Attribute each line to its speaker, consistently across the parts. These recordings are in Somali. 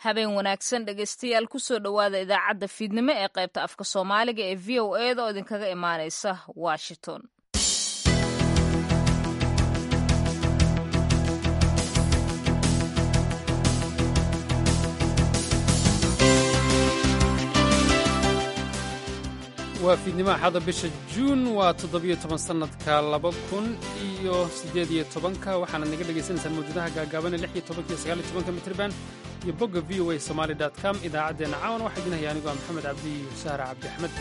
Speaker 1: habeen wanaagsan dhegaystayaal kusoo dhowaada idaacadda fiidnimo ee qaybta afka soomaaliga ee v o eda oo idinkaga imaanaysa washington
Speaker 2: waa fiidnimo axada bisha juun waa toddobiyo toban sannadka laba kun iyo siddeed iyo tobanka waxaanaad naga dhagaysanaysaan mawjadaha gaagaaban ee lix iyo tobanka iyo sagaal iyo tobanka mitriban iyo bogga v o a somaali dot com idaacaddeenna caawan waxaa idin haya anigoo maxamed cabdi iyo sahra cabdi axmed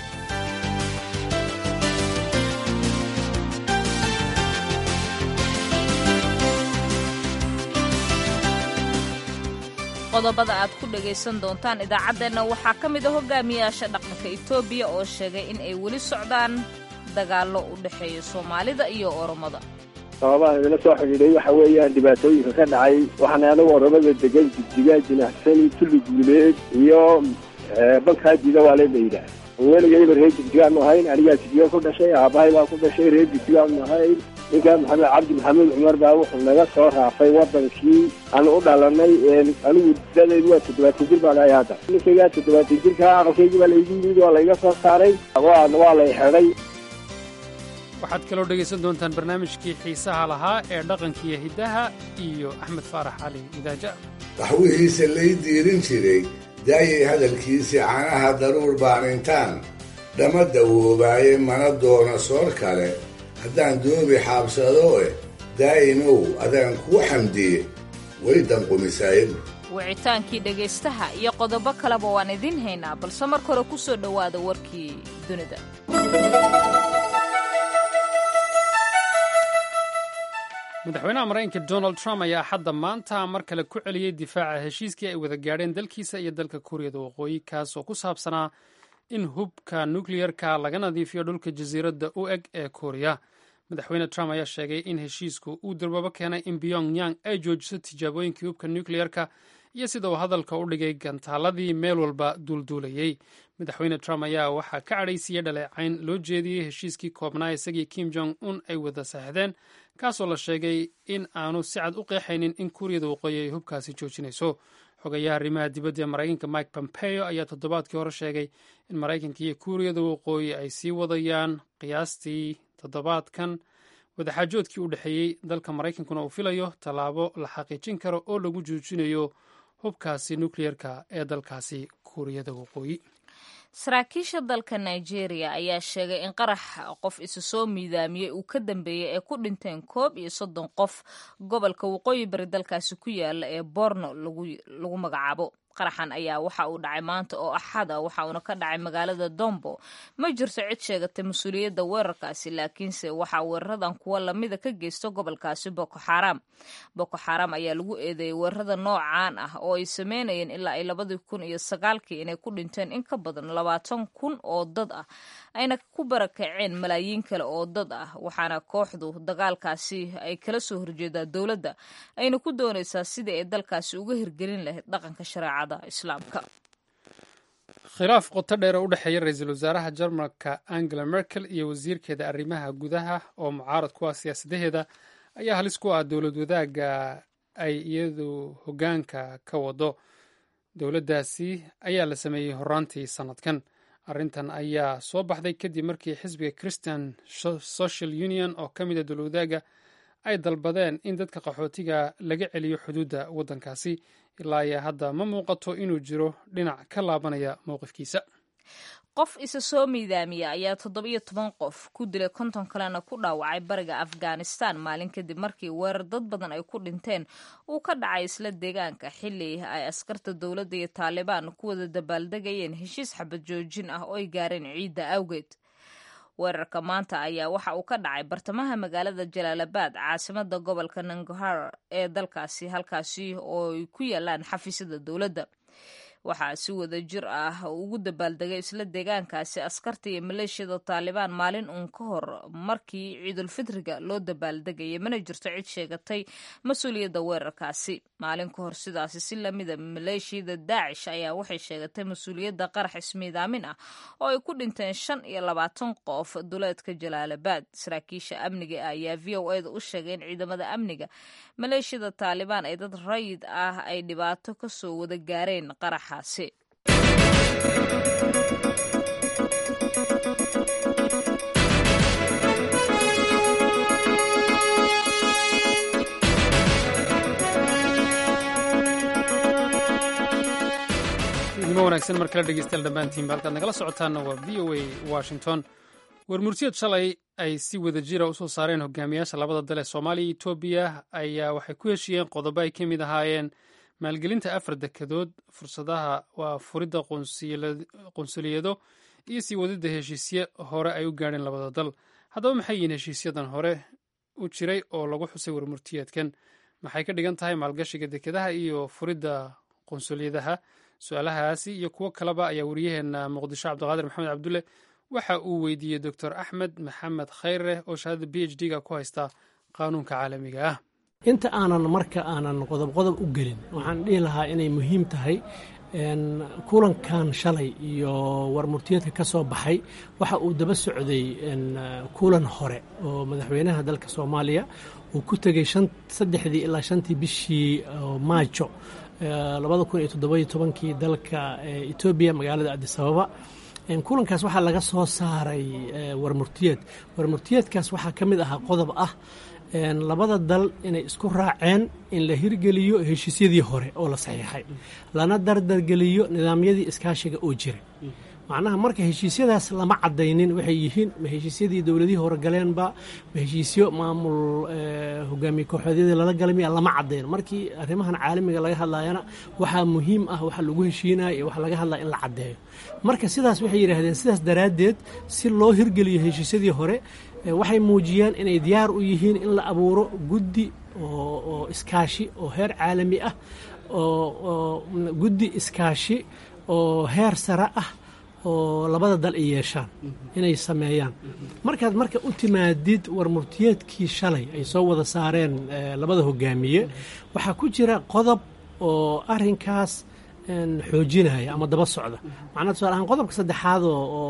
Speaker 1: qodobada aad ku dhagaysan doontaan idaacaddeenna waxaa ka mid a hogaamiyaasha dhaqanka etoobiya oo sheegay in ay weli socdaan dagaallo u dhexeeya soomaalida iyo oromada
Speaker 3: sababaha idila soo xidhiidhay waxa weeyaan dhibaatooyinka ka dhacay waxaana anagu oromada degan jigjigaa jinacsani tulli guuleed iyo bankaajida waa lee layidhaah weligayba reer jigjigaanu ahayn anigaa jigjiga ku dhashay aabbahay baa ku dhashay reer jigjigaanu ahayn ninkaa maxamed cabdi maxamuud cumar baa wuxuu naga soo raafay wadankii aanu u dhalanay anigu dadaydu waa toddobaatan jir baan ahay hadda ninkaygaa toddobaatan jirkaa aqalkaygii baa laygu yimid waa layga soo saaray waa lay xidhay
Speaker 2: waxaad kaloo dhegaysan doontaan barnaamijkii xiisaha lahaa ee dhaqankiiyo hiddaha iyo axmed faarax cali idaaja
Speaker 4: qaxwihiisa lay diirin jiray daayay hadalkiisii canaha daruur baanintaan dhama dawoobaaye mana doono soor kale haddaan doobi xaabsado e daa'imow adaan kuu xamdiye way danqumisaayagu
Speaker 1: wicitaankii dhegaystaha iyo qodobo kaleba waan idiin haynaa balse marka hore ku soo dhowaada warkii dunida
Speaker 2: madaxweynaha maraykanka donald trump ayaa xadda maanta mar kale ku celiyey difaaca heshiiskii ay wada gaadheen dalkiisa iyo dalka kuuriyada waqooyi kaas oo ku saabsanaa in hubka nukliyerka laga nadiifiyo dhulka jasiiradda u eg ee kuuriya madaxweyne trump ayaa sheegay in heshiisku uu darbabo keenay in pyong yang ay joojiso tijaabooyinkii hubka nukliyerka iyo sida uu hadalka u dhigay gantaaladii meel walba duulduulayey madaxweyne trump ayaa waxaa ka cadhaysiiyey dhaleecayn loo jeediyey heshiiskii koobnaa isagii kim jong un ay wada saaxdeen kaasoo la sheegay in aanu si cad u qeexaynin in kuuriyada waqooyi ay hubkaasi joojinayso xogayaha arrimaha dibadda ee maraykanka mike pompeo ayaa toddobaadkii hore sheegay in maraykanka iyo kuuriyada waqooyi ay sii wadayaan qiyaastii toddobaadkan wadaxaajoodkii u dhexeeyey dalka maraykankuna uu filayo tallaabo la xaqiijin karo oo lagu joojinayo hubkaasi nukliyerka ee dalkaasi kuuriyada waqooyi
Speaker 1: saraakiisha dalka nigeria ayaa sheegay in qarax qof isu soo miidaamiyey uu ka dambeeyey ee ku dhinteen koob iyo soddon qof gobolka waqooyi bari dalkaasi ku yaala ee borno lagu magacaabo qaraxan ayaa waxa uu dhacay maanta oo axada waxa uuna ka dhacay magaalada dombo ma jirto cid sheegatay mas-uuliyadda weerarkaasi laakiinse waxaa weeraradan kuwa lamida ka geysta gobolkaasi boko xaram boko xaram ayaa lagu eedeeyey weerarada noocaan ah oo ay sameynayeen ilaa ay labadii kun iyo sagaalkii inay ku dhinteen in ka badan labaatan kun oo dad ah ayna ku barakaceen malaayiin kale oo dad ah waxaana kooxdu dagaalkaasi ay kala soo horjeedaa dowladda ayna ku doonaysaa sidii ay dalkaasi uga hirgelin lahayd dhaqanka shareecada
Speaker 2: khilaaf qoto dheer oo u dhexeeya ra-iisul wasaaraha jarmalka angela merkel iyo wasiirkeeda arrimaha gudaha oo mucaarad ku ah siyaasadaheeda ayaa halis ku ah dowlad wadaagga ay iyadu hoggaanka ka wado dowladdaasi ayaa la sameeyey horaantii sannadkan arrintan ayaa soo baxday kadib markii xisbiga christian social union oo ka mida dowlad wadaagga ay dalbadeen in dadka qaxootiga laga celiyo xuduudda waddankaasi ilaa iyo hadda ma muuqato inuu jiro dhinac ka laabanaya mowqifkiisa
Speaker 1: qof isa soo miidaamiya ayaa toddobiyo toban qof ku dilay konton kalena ku dhaawacay bariga afghanistan maalin kadib markii weerar dad badan ay ku dhinteen uu ka dhacay isla deegaanka xilli ay askarta dowladda iyo taalibaan ku wada dabaaldegayeen heshiis xabad joojin ah oo ay gaareen ciidda awgeed weerarka maanta ayaa waxa uu ka dhacay bartamaha magaalada jalaalabad caasimada gobolka nangarhar ee dalkaasi halkaasi oo ay ku yaalaan xafiisyada dowladda waxaa si wada jir ah ugu dabaaldegay isla deegaankaasi askarta iyo maleeshiyada taalibaan maalin uun ka hor markii ciidulfitriga loo dabaaldegayay mana jirto cid sheegatay mas-uuliyadda weerarkaasi maalin ka hor sidaasi si lamida maleeshiyada daacish ayaa waxay sheegatay mas-uuliyadda qarax ismiidaamin ah oo ay ku dhinteen shan iyo labaatan qof duleedka jalaalabad saraakiisha amniga ayaa v o eda u sheegay in ciidamada amniga maleeshiyada taalibaan ee dad rayid ah ay dhibaato kasoo wada gaareen qaraxaasi
Speaker 2: idimo wanaagsan mar kale dhegeystayaal dhammaantiinba halkaad nagala socotaanna waa v o a washington warmursiyad shalay ay si wada jira usoo saareen hogaamiyaasha labada dal ee soomaaliya iyo etoobiya ayaa waxay ku heshiiyeen qodobo ay ka mid ahaayeen maalgelinta afar dekedood fursadaha waa furidda qunsuliyado iyo sii wadidda heshiisye hore ay u gaadheen labada dal haddaba maxay yihiin heshiisyadan hore u jiray oo lagu xusay warmurtiyeedkan maxay ka dhigan tahay maalgashiga dekedaha iyo furidda qunsuliyadaha su-aalahaasi iyo kuwo kaleba ayaa wariyaheena muqdisho cabdiqaadir maxamed cabdulle waxa uu weydiiyey doctor axmed maxamed khayre oo shahaadada b h d-ga ku haysta qaanuunka caalamiga ah
Speaker 5: inta aanan marka aanan qodob qodob u gelin waxaan dhihi lahaa inay muhiim tahay kulankan shalay iyo warmurtiyeedka ka soo baxay waxa uu daba socday kulan hore oo madaxweynaha dalka soomaaliya uu ku tegey saddexdii ilaa shantii bishii maajo labada kun iyo toddobayo tobankii dalka etoobiya magaalada adisababa kulankaas waxaa laga soo saaray warmurtiyeed warmurtiyeedkaas waxaa ka mid ahaa qodob ah labada dal inay isku raaceen in la hirgeliyo heshiisyadii hore oo la saxiixay lana dardargeliyo nidaamyadii iskaashiga oo jira macnaha marka heshiisyadaas lama cadaynin waxay yihiin ma heshiisyadii dowladihii hore galeenba ma heshiisyo maamul hogaamiye kooxoodyadii lala galay miya lama cadayn markii arrimahan caalamiga laga hadlayana waxaa muhiim ah waxa lagu heshiinaya iyo waxa laga hadlaya in la caddeeyo marka sidaas waxay yidhaahdeen sidaas daraaddeed si loo hirgeliyo heshiisyadii hore waxay muujiyeen inay diyaar u yihiin in la abuuro guddi oo iskaashi oo heer caalami ah oo guddi iskaashi oo heer sare ah oo labada dal ay yeeshaan inay sameeyaan markaad marka u timaadid warmurtiyeedkii shalay ay soo wada saareen labada hogaamiye waxaa ku jira qodob oo arinkaas xoojinaya ama daba socda macnaa tusaale ahaan qodobka saddexaad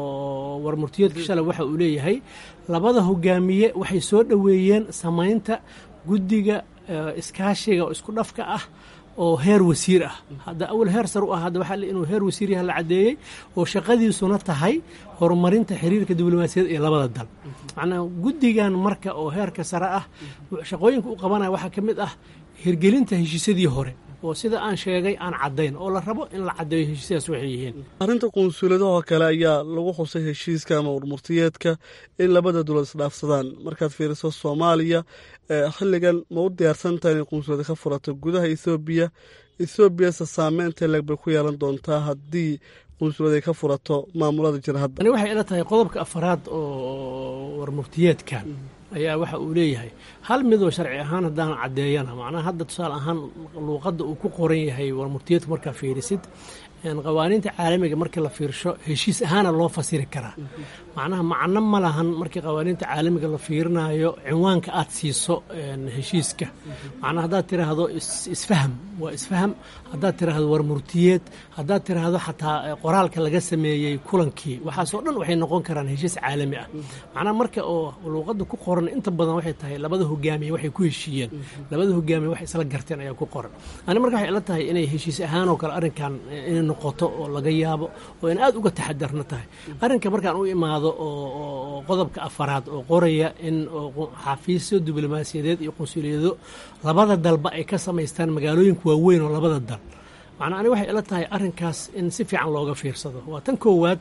Speaker 5: oo warmurtiyeedkii shalay waxa uu leeyahay labada hogaamiye waxay soo dhoweeyeen samaynta guddiga iskaashiga oo isku dhafka ah oo heer wasiir ah hadda awal heer sar u ah hadda waxaa inuu heer wasiir yaha la caddeeyey oo shaqadiisuna tahay horumarinta xiriirka diblomaasiyad ee labada dal macnaa guddigan marka oo heerka sare ah shaqooyinka u qabanaya waxaa ka mid ah hirgelinta heshiisyadii hore oo sida aan sheegay aan caddayn oo la rabo in la caddeeyo heshiisyadaas waxay yihiin
Speaker 6: arrinta qunsuuladahoo kale ayaa lagu xusay heshiiska ama warmurtiyeedka in labada dowlad isdhaafsadaan markaad fiiriso soomaaliya xilligan ma u diyaarsantaha inay qunsulada ka furato gudaha ethoobiya ethoobiase saameynta leeg bay ku yeelan doontaa haddii qunsulad ay ka furato maamulada jira hadda
Speaker 5: ani waxay ila tahay qodobka afaraad oo warmurtiyeedkan ayaa waxa uu leeyahay hal midoo sharci ahaan haddaan caddeeyana macnaha hadda tusaale ahaan luuqadda uu ku qoran yahay warmurtiyeedku markaa fiirisid qawaaniinta caalamiga markii la fiirsho heshiis ahaana loo fasiri karaa macnaha macno ma lahan markii qawaaniinta caalamiga la fiirinayo cinwaanka aad siiso heshiiska macnaha haddaad tiraahdo isfaham waa isfaham haddaad tiraahdo warmurtiyeed haddaad tiraahdo xataa qoraalka laga sameeyey kulankii waxaasoo dhan waxay noqon karaan heshiis caalami ah macnaha marka oo luuqadda ku qoran inta badan waxay tahay labada hogaamiye waxay ku heshiiyeen labada hogaamiye waxay isla garteen ayaa ku qoran ani marka waxay ila tahay inay heshiis ahaan oo kale arrinkan inay noqoto oo laga yaabo oo in aad uga taxadarna tahay arrinka markaan u imaado oo qodobka afaraad oo qoraya in xafiisyo diblomaasiyadeed iyo qunsuliyado labada dalba ay ka samaystaan magaalooyinka waaweyn oo labada dal macnaa ani waxay ila tahay arrinkaas in si fiican looga fiirsado waa tan koowaad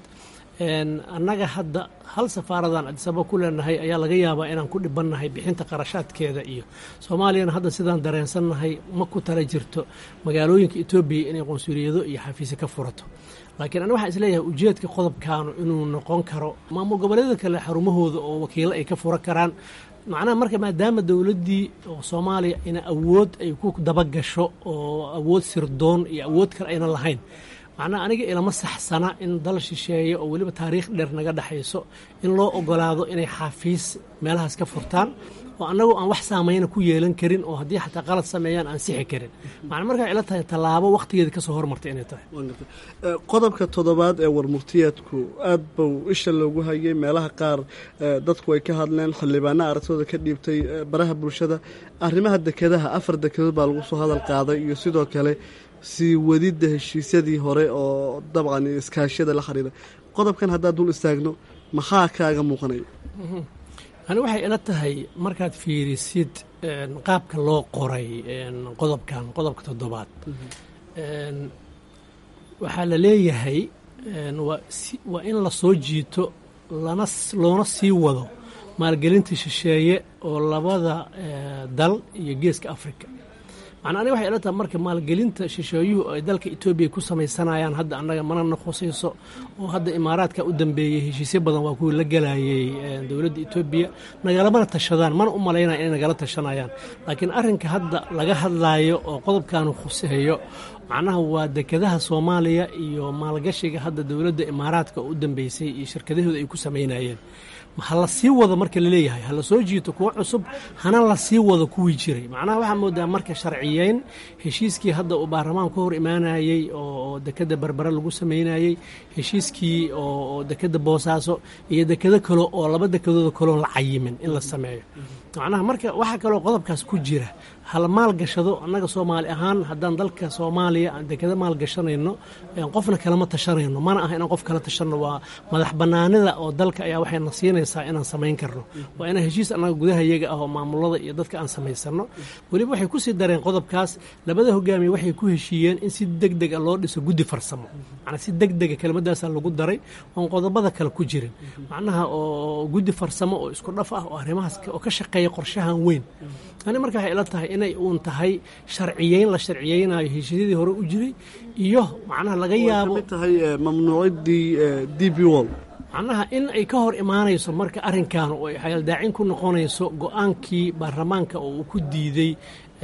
Speaker 5: annaga hadda hal safaaradan adisababa ku leenahay ayaa laga yaabaa inaan ku dhibannahay bixinta qarashaadkeeda iyo soomaaliyana hadda sidaan dareensannahay ma ku tala jirto magaalooyinka etoobiya inay qunsuliyado iyo xafiisyo ka furato laakiin ani waxaan isleeyahay ujeedka qodobkaanu inuu noqon karo maamul goboleeda kale xarumahooda oo wakiilo ay ka fura karaan macnaha marka maadaama dowladdii oo soomaaliya ina awood ay ku dabagasho oo awood sirdoon iyo awood kale ayna lahayn macnaha aniga ilama saxsana in dal shisheeye oo weliba taariikh dheer naga dhexayso in loo ogolaado inay xaafiis meelahaas ka furtaan oo annagu aan wax saameyna ku yeelan karin oo haddii xataa qalad sameeyaan aan sixi karin macna markaa ila tahay tallaabo wakhtigeeda kasoo hormartay inay tahay
Speaker 6: qodobka toddobaad ee warmurtiyeedku aad buu isha loogu hayay meelaha qaar dadku ay ka hadleen xildhibaana aragtooda ka dhiibtay baraha bulshada arrimaha dekedaha afar dekedood baa lagu soo hadal qaaday iyo sidoo kale sii wadidda heshiisyadii hore oo dabcan iskaashyada la xiriira qodobkan haddaad dul istaagno maxaa kaaga muuqanaya
Speaker 5: ani waxay ila tahay markaad fiirisid qaabka loo qoray qodobkan qodobka toddobaad waxaa la leeyahay waa in la soo jiito lana loona sii wado maalgelinta shisheeye oo labada dal iyo geeska africa macnaa aniga waxay ila tahay marka maalgelinta shisheeyuhu ay dalka etoobiya ku samaysanayaan hadda annaga mana na khusayso oo hadda imaaraadka u dambeeyey heshiisyo badan waa kuwii la galayay dowladda etoobiya nagalamana tashadaan mana u malaynaya inay nagala tashanayaan laakiin arrinka hadda laga hadlaayo oo qodobkaanu khuseeyo macnaha waa dekedaha soomaaliya iyo maalgashiga hadda dowladda imaaraadka oo u dambeysay iyo shirkadahooda ay ku samaynayeen ha la sii wado marka laleeyahay ha la soo jiito kuwo cusub hana la sii wado kuwii jiray macnaha waxaa moodaa marka sharciyeyn heshiiskii hadda uu baarlamaanku ka hor imaanayey oo dekeda berbere lagu samaynayey heshiiskii oo dekeda boosaaso iyo dekedo kale oo laba dekedooda kaleon la cayimin in la sameeyo macnaha marka waxaa kaloo qodobkaas ku jira hala maalgashado annaga soomaali ahaan haddaan dalka soomaaliya aan dekeda maalgashanayno qofna kalama tashanayno mana aha inaan qof kala tashanno waa madax bannaanida oo dalka ayaa waxayna siinaysaa inaan samayn karno waa inaan heshiis annaga gudaha iyaga ah oo maamulada iyo dadka aan samaysano weliba waxay kusii dareen qodobkaas labada hogaamiye waxay ku heshiiyeen in si deg dega loo dhiso guddi farsamo macnaa si deg dega kelmadaasaa lagu daray oon qodobada kale ku jirin macnaha oo guddi farsamo oo isku dhaf ah oo arrimahaas oo ka shaqeeya qorshahan weyn ani marka waxay ila tahay inay uun tahay sharciyeyn la sharciyeynayo heshiisyadii hore u jiray iyo macnaha laga yaabo
Speaker 6: tahay mamnuucidii d b wall
Speaker 5: macnaha in ay ka hor imaanayso marka arrinkan oo ay xayaldaacin ku noqonayso go-aankii baarlamaanka oo uu ku diiday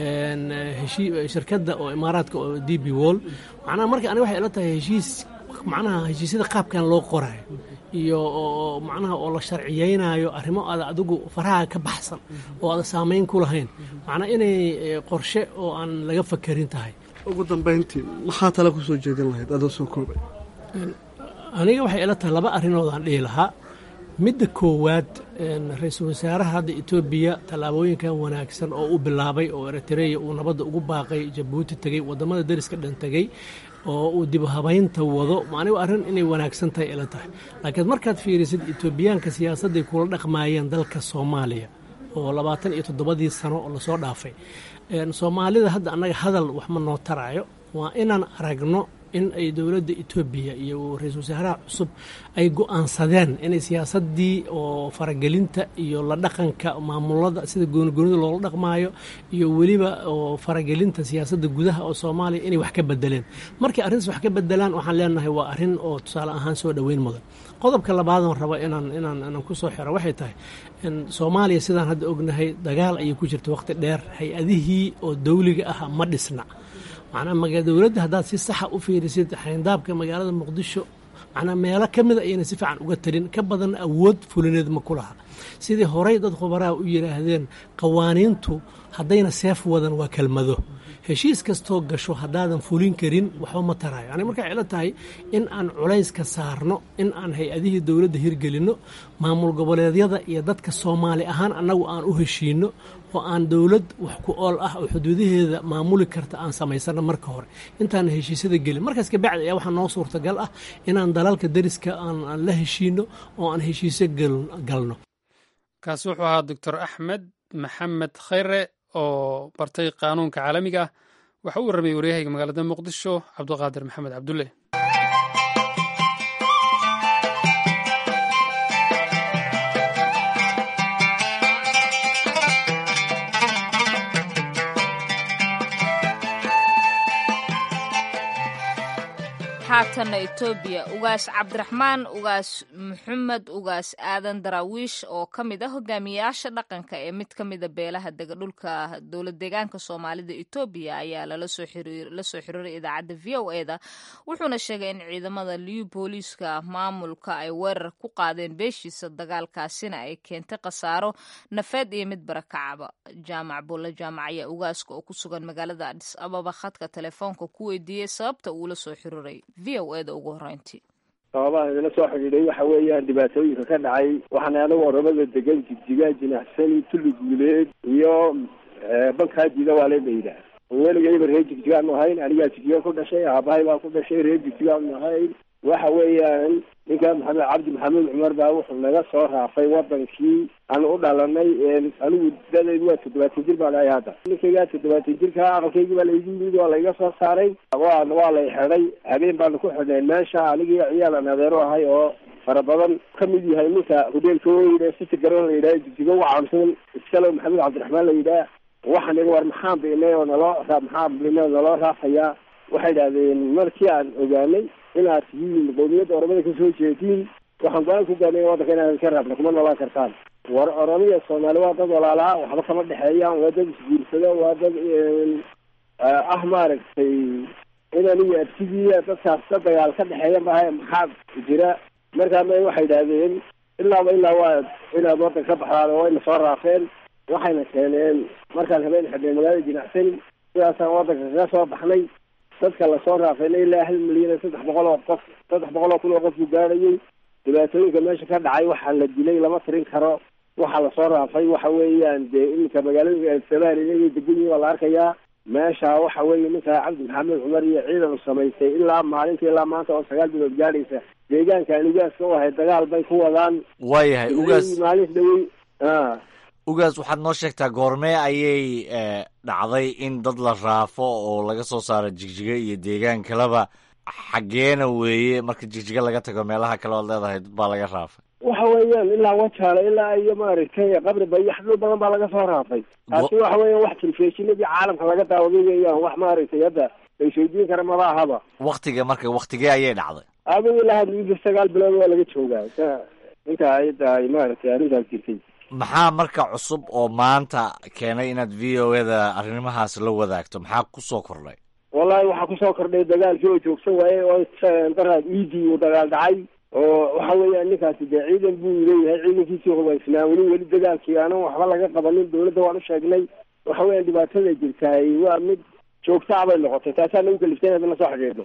Speaker 5: shirkadda oo imaaraadka oo d b wall macnaha marka ani waxay ila tahay heshiis macnaha heshiisyada qaabkan loo qorayo iyo oo macnaha oo la sharciyeynayo arrimo aada adigu faraha ka baxsan oo aada saameyn ku lahayn macnaa inay qorshe oo aan laga fakarin tahay
Speaker 6: ugu dambayntii maxaa tala ku soo jeedin lahayd adoo soo koobay
Speaker 5: aniga waxay ila tahay laba arrinoodaan dhihi lahaa midda koowaad ra-iisul wasaaraha hadda etoobiya tallaabooyinkan wanaagsan oo u bilaabay oo eritreya uu nabadda ugu baaqay jabuuti tegey waddamada deriska dhan tegey oo uu dib habaynta wado anigu arrin inay wanaagsan tahay ila tahay laakiin markaad fiirisid etoobiyaanka siyaasadday kula dhaqmaayeen dalka soomaaliya oo labaatan iyo toddobadii sano oo lasoo dhaafay soomaalida hadda annaga hadal wax ma noo taraayo waa inaan aragno in ay dowladda etoobiya iyo ra-iisul wasaaraha cusub ay go-aansadeen inay siyaasaddii oo faragelinta iyo la dhaqanka maamulada sida goonigoonida loola dhaqmaayo iyo weliba oo faragelinta siyaasadda gudaha oo soomaaliya inay wax ka bedeleen markay arrintaas wax ka bedelaan waxaan leenahay waa arrin oo tusaale ahaan soo dhoweyn mudan qodobka labaadan raba inaan inaan inaan ku soo xiro waxay tahay soomaaliya sidaan hadda ognahay dagaal ayay ku jirta waqti dheer hay-adihii oo dawliga ah ma dhisna macnaa dowladda haddaad si saxa u fiirisid xayndaabka magaalada muqdisho macnaa meelo ka mida ayayna si fiican uga talin ka badan awood fulineed ma ku laha sidii horey dad khubaraha u yidhaahdeen qawaaniintu haddayna seef wadan waa kelmado heshiis kastoo gasho haddaadan fulin karin waxba ma taraayo ani markaa ila tahay in aan culayska saarno in aan hay-adihii dowladda hirgelinno maamul goboleedyada iyo dadka soomaali ahaan annagu aan u heshiinno oo aan dowlad wax ku ool ah oo xuduudaheeda maamuli karta aan samaysano marka hore intaan heshiisyada gelin markaas kabacdi ayaa waxaa noo suurtagal ah inaan dalalka deriska aan la heshiino oo aan heshiisyo galno
Speaker 2: kaasi wuxuu ahaa doctor axmed maxamed khayre oo bartay qaanuunka caalamiga ah waxa u warramayay waryahayga magaalada muqdisho cabdiqaadir maxamed cabdulle
Speaker 1: haatanna etoobiya ugaas cabdiraxmaan ugaas maxamed ugaas aadan daraawiish oo ka mid ah hogaamiyayaasha dhaqanka ee mid ka mida beelaha dega dhulka dowlad deegaanka soomaalida etoobiya ayaa la soo xiriiray idaacadda v o eda wuxuuna sheegay in ciidamada liyu booliiska maamulka ay weerar ku qaadeen beeshiisa dagaalkaasina ay keentay khasaaro nafeed iyo mid barakacaba jaamac bulle jaamac ayaa ugaaska oo ku sugan magaalada adis ababa khadka telefoonka ku weydiiyey sababta uula soo xiriiray v o eda ugu horreyntii
Speaker 3: sababaha idila soo xidhiidhay waxa weeyaan dhibaatooyinka ka dhacay waxaana anagu oromada degan jigjigaa jinacsani tulli guuleed iyo bankaa jida waa lee layidhaah weligayba reer jigjigaanu ahayn anigaa jigjiga ku dhashay aabahay baa ku dhashay reer jigjigaanu ahayn waxa weeyaan ninka maxamed cabdi maxamuud cumar baa wuxuu naga soo raafay wadankii aan u dhalanay anigu dadaydu waa toddobaatan jir baan ahay hadda ninkaygaa toddobaatan jirka aqalkaygii baa laygu yimid waa layga soo saaray waa waa lay xidhay habeen baanu ku xidhnay meesha anigii ciyaalan adeero ahay oo fara badan ka mid yahay ninka hodeelka weyne siti garoon la yidhaha jigjiga uga caamsan iskalo maxamed cabdiraxmaan la yidhaah waxaan iga war maxaan binay oo naloo maxaan binay oo naloo raafayaa waxay idhahdeen markii aan ogaanay inaad tihiin qowmiyadda oromada kasoo jeediin waxaan go-aan ku gaanay waddanka inaan ka raabna kuma noolaan kartaan war oromiya soomaali waa dad walaalaa waxba kama dhexeeyaan waa dad isguursada waa dad ah maaragtay inan iyo abtigiiya dadkaas da dagaal ka dhexeeya maaha maxaa jira markaa ma waxay idhahdeen ilaaba ilaa waa inaad waddanka ka baxdaan oo wayna soo raafeen waxayna keeneen markaan habeen xidhnay magaalada jinacsani sidaasaan waddanka kaga soo baxnay dadka lasoo raafayna ilaa hal milyan iyo saddex boqol oo qof saddex boqol oo kun oo qof buu gaadhayay dhibaatooyinka meesha ka dhacay waxaa la dilay lama tirin karo waxaa lasoo raafay waxa weeyaan dee iminka magaalada samaan inagay degan yihin waa la arkayaa meesha waxa weeye ninka cabdi maxamed cumar iyo ciidan u samaystay ilaa maalinta ilaa maanta oo sagaal bilood gaadhaysa deegaankan ugaaska u ahay dagaal bay ku wadaan
Speaker 7: waayahay ugaas
Speaker 3: maalinta dhawey a
Speaker 7: ugaas waxaad noo sheegtaa goormee ayay dhacday in dad la raafo oo laga soo saaro jigjiga iyo deegaan kaleba xaggeena weeye marka jigjiga laga tago meelaha kale oad leedahay dad baa laga raafay
Speaker 3: waxa weeyaan ilaa wajaale ilaa iyo maaragtay qabri bayax dhul badan baa laga soo raafay taasi waxa weeyaan wax telefishinadii caalamka laga daawaday weeyaan wax maaragtay hadda la isweydiin kara maba ahaba
Speaker 7: waktiga marka waktigee ayay dhacday
Speaker 3: adigu ilaa hadda sagaal bilood waa laga joogaa inta ayada ay maaragtay arrintaas jirtay
Speaker 7: maxaa marka cusub oo maanta keenay inaad v o eda arrimahaas la wadaagto maxaa kusoo kordhay
Speaker 3: wallahi waxaa kusoo kordhay dagaalkii oo joogsan waaye oo daraad iidii uu dagaal dhacay oo waxa weeyaan ninkaasi dee ciidan buu leeyahay ciidankiisii hubaysnaa weli weli dagaalkii aanan waxba laga qabanin dawladda waan u sheegnay waxa weeyaan dhibaatada jirtahay waa mid joogtaa bay noqotay taasaa nagu kaliftay inaad la soo xidhiidho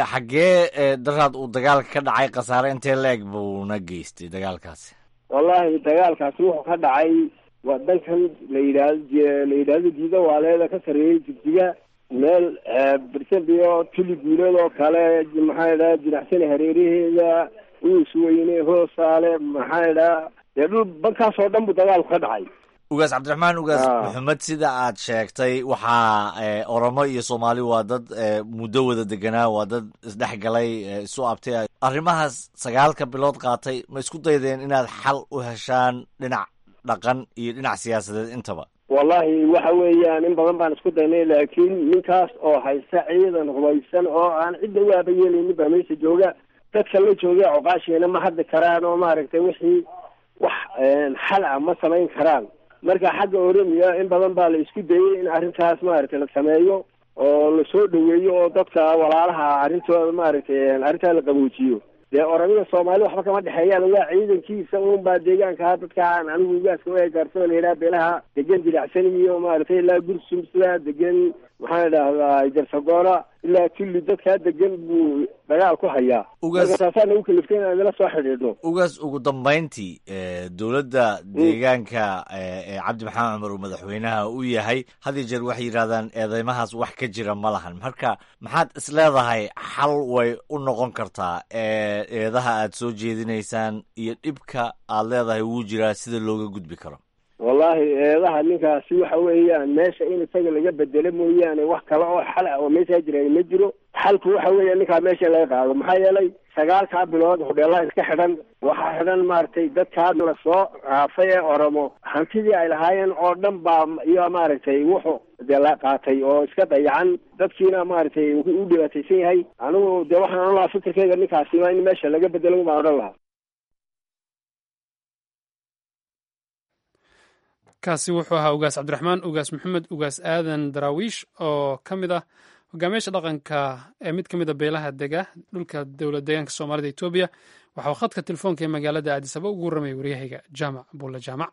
Speaker 7: xaggee daraad uu dagaalka ka dhacay khasaare intee la-eg buuna geystay dagaalkaasi
Speaker 3: wallahi dagaalkaasi wuxuu ka dhacay waa dankan la yidhaahdo la yidhaahdo diida waaleeda ka sarreeyey jigjiga meel birsanbiyo tuli guuleed oo kale maxaa idhaha jinacsani hareeraheeda uus weyne hoosaale maxaa idhaha dee dhul bankaas oo dhan buu dagaalku ka dhacay
Speaker 7: ugaas cabdiraxmaan ugaas maxamed sida aad sheegtay waxaa oromo iyo soomaali waa dad muddo wada deganaa waa dad isdhexgalay isu abtay arrimahaas sagaalka bilood qaatay ma isku daydeen inaad xal u heshaan dhinac dhaqan iyo dhinac siyaasadeed intaba
Speaker 3: wallahi waxa weeyaan in badan baan isku daynay laakiin ninkaas oo haysta ciidan hubaysan oo aan cidda u aabayeelaynin baa meesha jooga dadka la jooga coqaasheena ma hadli karaan oo maaragtay wixii wax xal ah ma samayn karaan marka xagga oromiya in badan baa la isku dayay in arrintaas maaragtay la sameeyo oo lasoo dhaweeyo oo dadka walaalaha arrintooda maaragtay arrintaa la qaboojiyo dee oromida soomaali waxba kama dhexeeyaan waa ciidankiisa un baa deegaankaa dadkaan anigu ugaaska u gaarsan laydhaha beelaha degan dilacsan iyo maaragtay ilaa gursum sidaa degan maxaan idhahdaa jarsagoona ilaa tulli dadkaa degan buu dagaal ku hayaa marka taasaa nagu kaliftay inaan idila soo xidhiidhno
Speaker 7: ugaas ugu dambayntii dowladda deegaanka ee cabdi maxamed cumar uu madaxweynaha u yahay had iyo jeer waxay yidhahdaan eedeymahaas wax ka jira ma lahan marka maxaad isleedahay xal way u noqon kartaa eedaha aad soo jeedinaysaan iyo dhibka aad leedahay wuu jiraa sida looga gudbi karo
Speaker 3: wallahi eedaha ninkaasi waxa weeyaan meesha in isaga laga bedelo mooyaane wax kale oo xal ah oo meeshaa jira ma jiro xalku waxa weeya ninkaa meesha laga qaado maxaa yeelay sagaalkaa bilood hodheelaha iska xidhan waxaa xidhan maaragtay dadkaa la soo raafay ee oromo hantidii ay lahaayeen oo dhan baa iyo maaragtay wuxuu dee la qaatay oo iska dayacan dadkiina maaragtay u dhibaataysan yahay anigu dee waxaan odhan lahaa fikirkeyga ninkaasi waa in meesha laga bedelo baan odhan lahaa
Speaker 2: kaasi wuxuu ahaa ugaas cabdiraxmaan ugaas maxamed ugaas aadan daraawiish oo ka mid ah hogaamiyaasha dhaqanka ee mid ka mid a beelaha dega dhulka dowlad deegaanka soomaalida etoobiya waxa uu khadka telefoonka ee magaalada aadisaba ugu warramaya waryahayga jaamac buulle jaamac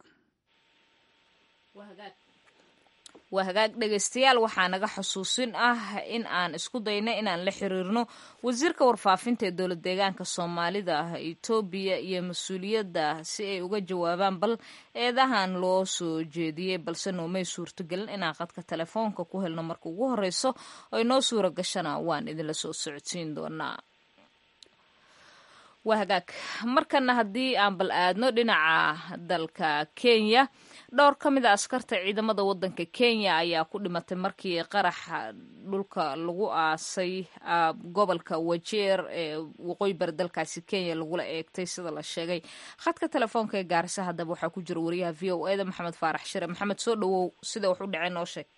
Speaker 1: waa hagaag dhegaystayaal waxaa naga xusuusin ah in aan isku dayna inaan la xiriirno wasiirka warfaafinta ee dowlad deegaanka soomaalida ah etoobiya iyo mas-uuliyadda si ay uga jawaabaan bal eedahan loo soo jeediyey balse noomay suurtogelin inaan qadka telefoonka ku helno marka ugu horeyso oy noo suura gashana waan idinla soo socodsiin doonaa waa hagaag markana haddii aan bal aadno dhinaca dalka kenya dhowr ka mid a askarta ciidamada wadanka kenya ayaa ku dhimatay markii qaraxa dhulka lagu aasay gobolka wajeer ee waqooyi bari dalkaasi kenya lagula eegtay sida la sheegay khadka telefoonka ee gaarisa haddaba waxaa ku jira wariyaha v o eda maxamed faarax shire maxamed soo dhawow sida wax u dhaceen noo sheeg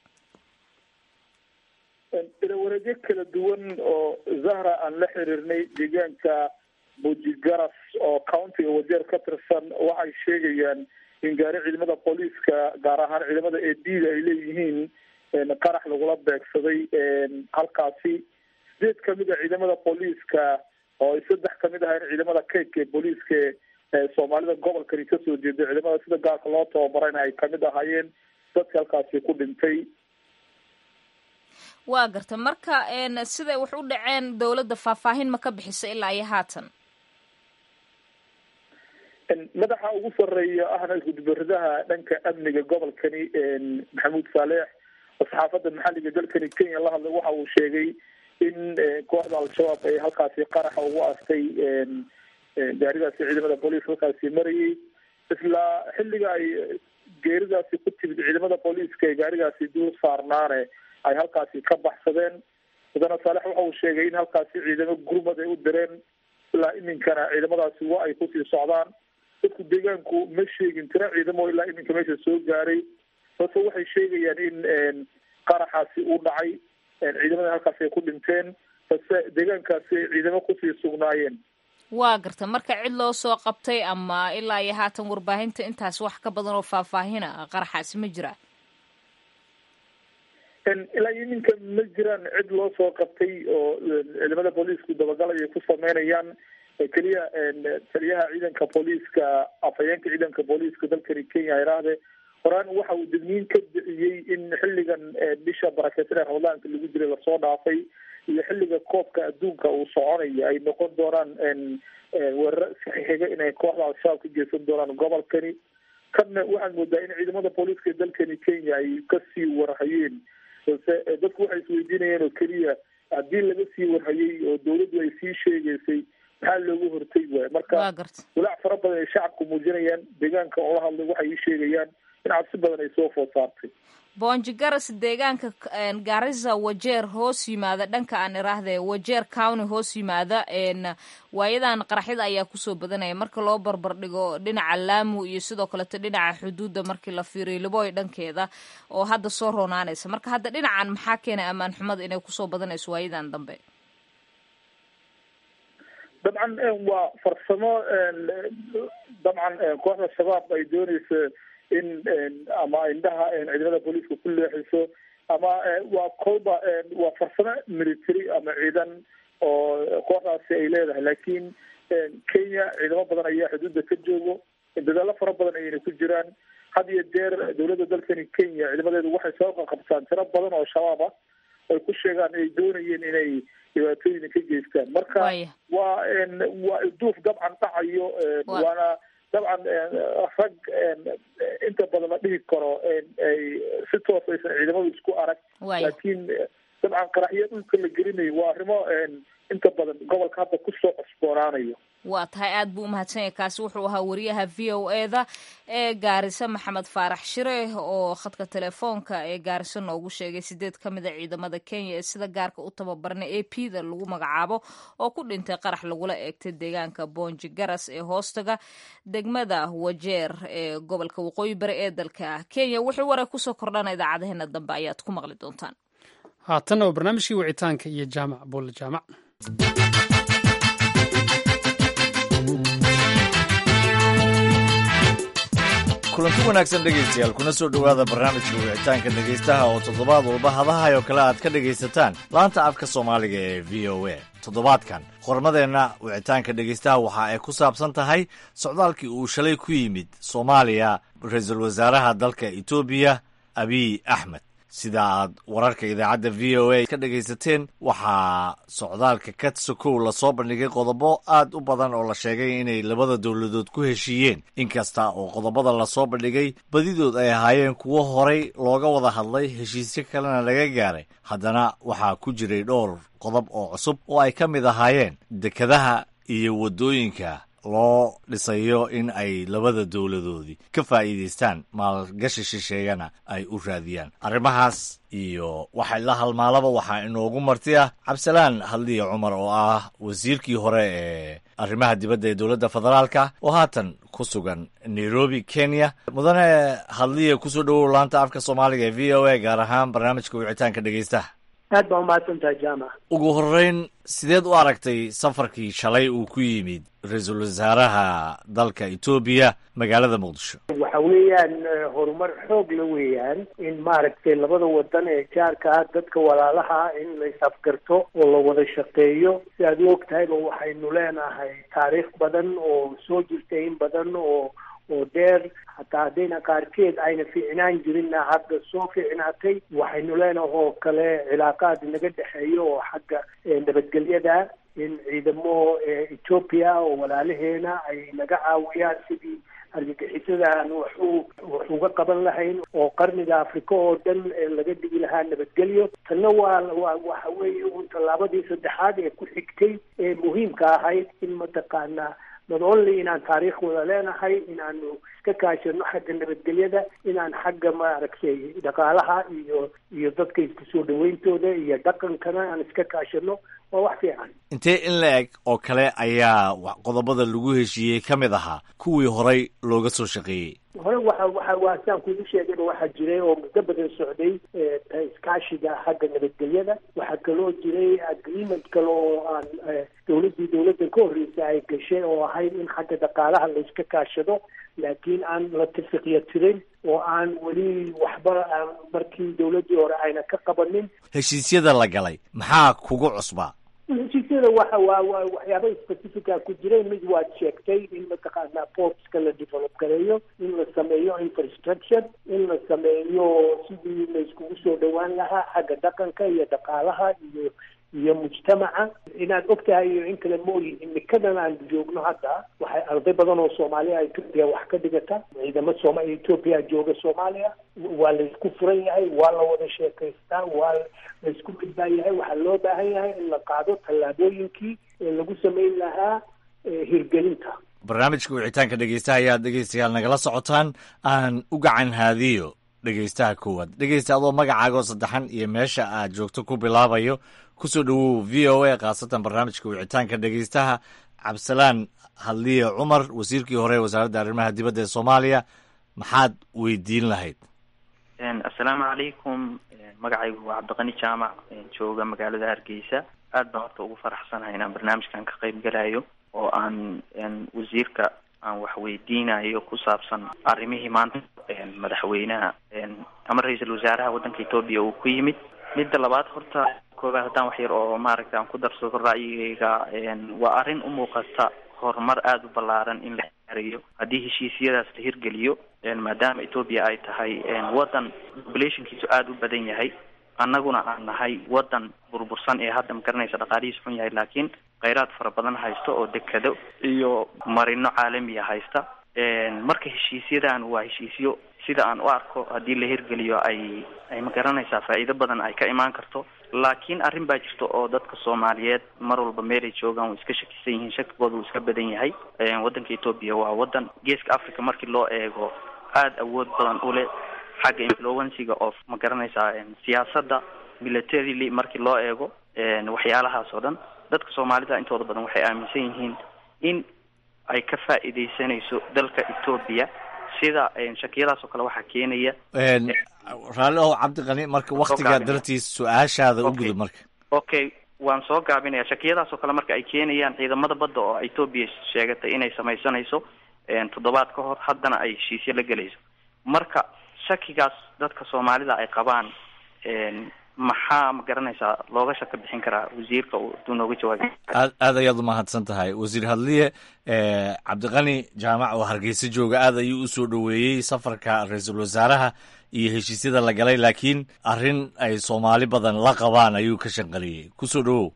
Speaker 8: ilawareedyo kala duwan oo zahra aan la xiriirnay deegaanka bujigaras oo countiga wajeer ka tirsan waxay sheegayaan in gaari ciidamada booliiska gaar ahaan ciidamada eedida ay leeyihiin qarax lagula beegsaday halkaasi sideed kamid a ciidamada booliiska oo ay saddex kamid ahayn ciidamada kaydka ee booliiska ee soomaalida gobolkani kasoo jeeda ciidamada sida gaarka loo tababarayna ay kamid ahaayeen dadka halkaasi ku dhintay
Speaker 1: waa garta marka siday wax u dhaceen dowladda faahfaahin ma ka bixisa ilaa iyo haatan
Speaker 8: madaxa ugu sareeya ahna gudbaridaha dhanka amniga gobolkani maxamuud saaleex oo saxaafadda maxalliga dalkani kenya la hadlay waxa uu sheegay in kooxda al-shabaab ay halkaasi qaraxa ugu astay gaaridaasi ciidamada booliiska halkaasi marayay isla xilliga ay geeridaasi ku timid ciidamada booliiska ee gaarigaasi duur saarnaane ay halkaasi ka baxsadeen mudane saalex waxa uu sheegay in halkaasi ciidamo gurmad ay u direen ilaa iminkana ciidamadaasi wa ay kusii socdaan dadku deegaanku ma sheegin tira ciidamo ilaa iminka meesha soo gaaray balse waxay sheegayaan in qaraxaasi uu dhacay ciidamada halkaasi ay ku dhinteen balse deegaankaasi ay ciidamo kusii sugnaayeen
Speaker 1: waa garta marka cid loo soo qabtay ama ilaa iyo haatan warbaahinta intaas wax ka badan oo faahfaahina qaraxaasi ma jira
Speaker 8: ilaa iyo iminka ma jiraan cid loo soo qabtay oo ciidamada booliisku dabagalay ay ku sameynayaan keliya taliyaha ciidanka booliiska afhayeenka ciidanka booliiska dalkani kenya iraahde horaan waxa uu degniin ka bixiyey in xilligan bisha barakeysan ee ramadaanka lagu jiray lasoo dhaafay iyo xilliga koobka adduunka uu soconayo ay noqon doonaan weeraro saxiixiga inay kooxda al-shabaab ka geysan doonaan gobolkani kanna waxaad moodaa in ciidamada booliiska ee dalkani kenya ay kasii warhayeen balse dadku waxay isweydiinayeen oo keliya haddii laga sii warhayay oo dawladdu ay sii sheegeysay maxaa loogu hortay waay marka walaac fara badan ay shacabku muujinayaan deegaanka oo la hadlay waxay ii sheegayaan in cabsi badan ay soo food saartay
Speaker 1: boonji garas deegaanka garissa wajeer hoos yimaada dhanka aan iraahde wajeer county hoos yimaada waayadan qaraxyada ayaa kusoo badanaya marka loo barbar dhigo dhinaca laamu iyo sidoo kaleeto dhinaca xuduudda markii la fiiriyo liboy dhankeeda oo hadda soo roonaanaysa marka hadda dhinacan maxaa keenay ammaan xumada inay kusoo badanayso waayadan dambe
Speaker 8: dabcan waa farsamo dabcan kooxda shabaab ay dooneysa in ama indhaha ciidamada booliiska ku leexiso ama waa kolba waa farsamo military ama ciidan oo kooxdaasi ay leedahay laakiin kenya ciidamo badan ayaa xuduudda ka joogo dadaalo fara badan ayayna ku jiraan had iyo jeer dowladda dalkani kenya ciidamadeedu waxay soo qaqabtaan tiro badan oo shabaab ah ay ku sheegaan ay doonayeen inay dhibaatooyin ka geystaan marka waa waa ilduuf dabcan dhacayo waana dabcan rag inta badan la dhihi karo ay si toos aysan ciidamadu isku arag laakiin dabcan qaraxyo dhulka la gelinayo waa arrimo inta badan gobolka hadda kusoo cusboonaanayo
Speaker 1: waa tahay aad buu umahadsan yahay kaasi wuxuu ahaa wariyaha v o e da ee gaariso maxamed faarax shire oo khadka telefoonka ee gaariso noogu sheegay sideed ka mid a ciidamada kenya ee sida gaarka u tababarna a p da lagu magacaabo oo ku dhintay qarax lagula eegtay deegaanka boonji garas ee hoostaga degmada wajeer ee gobolka waqooyi bari ee dalka kenya wixii waray kusoo kordhana idaacadeheena dambe ayaad ku maqli doontaan
Speaker 2: haatanna waa barnaamijkii wicitaanka iyo jaamac buulle jaamac
Speaker 7: kulanti wanaagsan dhegaystayaal kuna soo dhowaada barnaamijka wicitaanka dhegaystaha oo toddobaad walba hadahay oo kale aad ka dhegaysataan laanta afka soomaaliga ee v o a toddobaadkan qormadeenna wicitaanka dhegaystaha waxa ay ku saabsan tahay socdaalkii uu shalay ku yimid soomaaliya ra-iisul wasaaraha dalka etoobiya abiy axmed sida aad wararka idaacadda v o a ka dhegaysateen waxaa socdaalka katsokow lasoo bandhigay qodobo aad u badan oo la sheegay inay labada dowladood ku heshiiyeen inkasta oo qodobada lasoo bandhigay badidood ay ahaayeen kuwo horay looga wada hadlay heshiisyo kalena laga gaaray haddana waxaa ku jiray dhowr qodob oo cusub oo ay ka mid ahaayeen dekedaha iyo waddooyinka loo dhisayo in ay labada dowladoodii ka faa'iidaystaan maalgashi shisheeyana ay u raadiyaan arrimahaas iyo waxa la halmaalaba waxaa inoogu marti ah cabdisalaan hadliya cumar oo ah wasiirkii hore ee arrimaha dibadda ee dowladda federaalka oo haatan ku sugan nairobi kenya mudane hadliya kusoo dhowow laanta afka soomaaliga ee v o a gaar ahaan barnaamijka wicitaanka dhegaystaha
Speaker 9: aad baa umahadsantahay jaamac
Speaker 7: ugu horreyn sideed u aragtay safarkii shalay uu ku yimid ra-iisul wasaaraha dalka etoobiya magaalada muqdisho
Speaker 9: waxa weeyaan horumar xoog la weeyaan in maaragtay labada wadan ee jaarka ah dadka walaalaha in la is-afgarto oo la wada shaqeeyo si aad u og tahayba waxaynu leenahay taariikh badan oo soo jirtay in badan oo oo dheer hataa haddayna qaarkeed ayna fiicnaan jirinna hadda soo fiicnaatay waxaynu leenahay oo kale cilaaqaad naga dhexeeyo oo xagga nabadgelyada in ciidamo ethoopia oo walaalaheena ay naga caawiyaan sidii argagixisadaan waxu wax uga qaban lahayn oo qarniga afrika oo dhan laga dhigi lahaa nabadgelyo tanna waa waa waxa weeye un tallaabadii saddexaad ee ku xigtay ee muhiimka ahayd in mataqaanaa not only inaan taariikh wada leenahay inaanu iska kaashano xagga nabadgelyada inaan xagga maaragtay dhaqaalaha iyo iyo dadka iska soo dhawayntooda iyo dhaqankana aan iska kaashano waa wax fiican
Speaker 7: intee in la eg oo kale ayaa qodobada lagu heshiiyey ka mid ahaa kuwii horay looga soo shaqeeyey
Speaker 9: hore waxa waxa waa saan kugu sheegayba waxaa jiray oo muddo badan socday iskaashiga xagga nabadgelyada waxaa kaloo jiray agreement kale oo aan dowladdii dowladda ka horreysa ay gashay oo ahayd in xagga dhaqaalaha la iska kaashado laakiin aan la tafiqya tirin oo aan weli waxba aan markii dowladdii hore ayna ka qabanin
Speaker 7: heshiisyada la galay maxaa kugu cusbaa
Speaker 9: heshiisyada waxa waa waa waxyaaba specifica ku jiray mid waad sheegtay in mataqaanaa portska la develop gareeyo in la sameeyo infrastructure in la sameeyo sidii la iskugu soo dhawaan lahaa xagga dhaqanka iyo dhaqaalaha iyo iyo mujtamaca inaad og tahay iyo in kale mooyi imikadan aan joogno hadda waxay arday badan oo soomaaliya etoobiya wax ka dhigata ciidamo sooma etoobiya jooga soomaaliya waa laysku furan yahay waa la wada sheekaystaa waa laysku midbaa yahay waxaa loo baahan yahay in la qaado tallaabooyinkii ee lagu samayn lahaa hirgelinta
Speaker 7: barnaamijka wicitaanka dhegeystaha ayaad dhegeystayaal nagala socotaan aan u gacan haadiyo dhegeystaha koowaad dhegeysta adoo magacaaga oo saddexan iyo meesha aad joogto ku bilaabayo kusoo dhowow v o a khaasatan barnaamijka wicitaanka dhegeystaha cabdisalaan hadliye cumar wasiirkii hore ee wasaaradda arrimaha dibadda ee soomaaliya maxaad weydiin lahayd
Speaker 10: assalaamu calaykum magacaygu waa cabdiqani jaamac jooga magaalada hargeysa aad baan horta ugu faraxsanahay inaan barnaamijkan ka qayb galayo oo aan wasiirka aan wax weydiinayo ku saabsan arrimihii maanta madaxweynaha ama ra-iisul wasaaraha waddanka etoobiya uu ku yimid midda labaad horta koobaad haddaan wax yar oo maaragta aan ku darsado ra'yigayga waa arrin u muuqata horumar aada u ballaaran in la gaarayo haddii heshiisyadaas la hirgeliyo maadaama etoobiya ay tahay waddan populationkiisu aada u badan yahay annaguna aan nahay waddan burbursan ee hadda magaranaysa dhaqaalihiis xun yahay laakiin kheyraad fara badan haysta oo dekado iyo marino caalamiya haysta marka heshiisyadan waa heshiisyo sida aan u arko haddii la hirgeliyo ay ay magaranaysaa faa'iido badan ay ka imaan karto laakiin arrin baa jirta oo dadka soomaaliyeed mar walba meelay joogaan way iska shakisan yihiin shakigooda wuu iska badan yahay waddanka etoobiya waa waddan geeska africa markii loo eego aada awood badan u leh xagga influensiga of ma garanaysaa siyaasadda militarily markii loo eego waxyaalahaas oo dhan dadka soomaalida intooda badan waxay aaminsan yihiin in ay ka faa'iidaysanayso dalka etoobiya sida shakiyadaas oo kale waxaa keenaya
Speaker 7: raalli ow cabdiqani marka waktigaa dartiis su-aashaada u gudub marka
Speaker 10: okay waan soo gaabinaya shakiyadaas oo kale marka ay keenayaan ciidamada badda oo etoobiya sheegatay inay samaysanayso toddobaad ka hor haddana ay heshiisyo la gelayso marka shakigaas dadka soomaalida ay qabaan maxaa ma garanaysaa looga shaka bixin karaa wasiirka haduu nooga jawaabi
Speaker 7: aad aad ayaad umahadsan tahay wasiir hadliye cabdiqani jaamac oo hargeysa jooga aad ayuu usoo dhoweeyey safarka ra-iisul wasaaraha iyo heshiisyada la galay laakiin arrin ay soomaali badan la qabaan ayuu ka shanqaliyey kusoo dhowow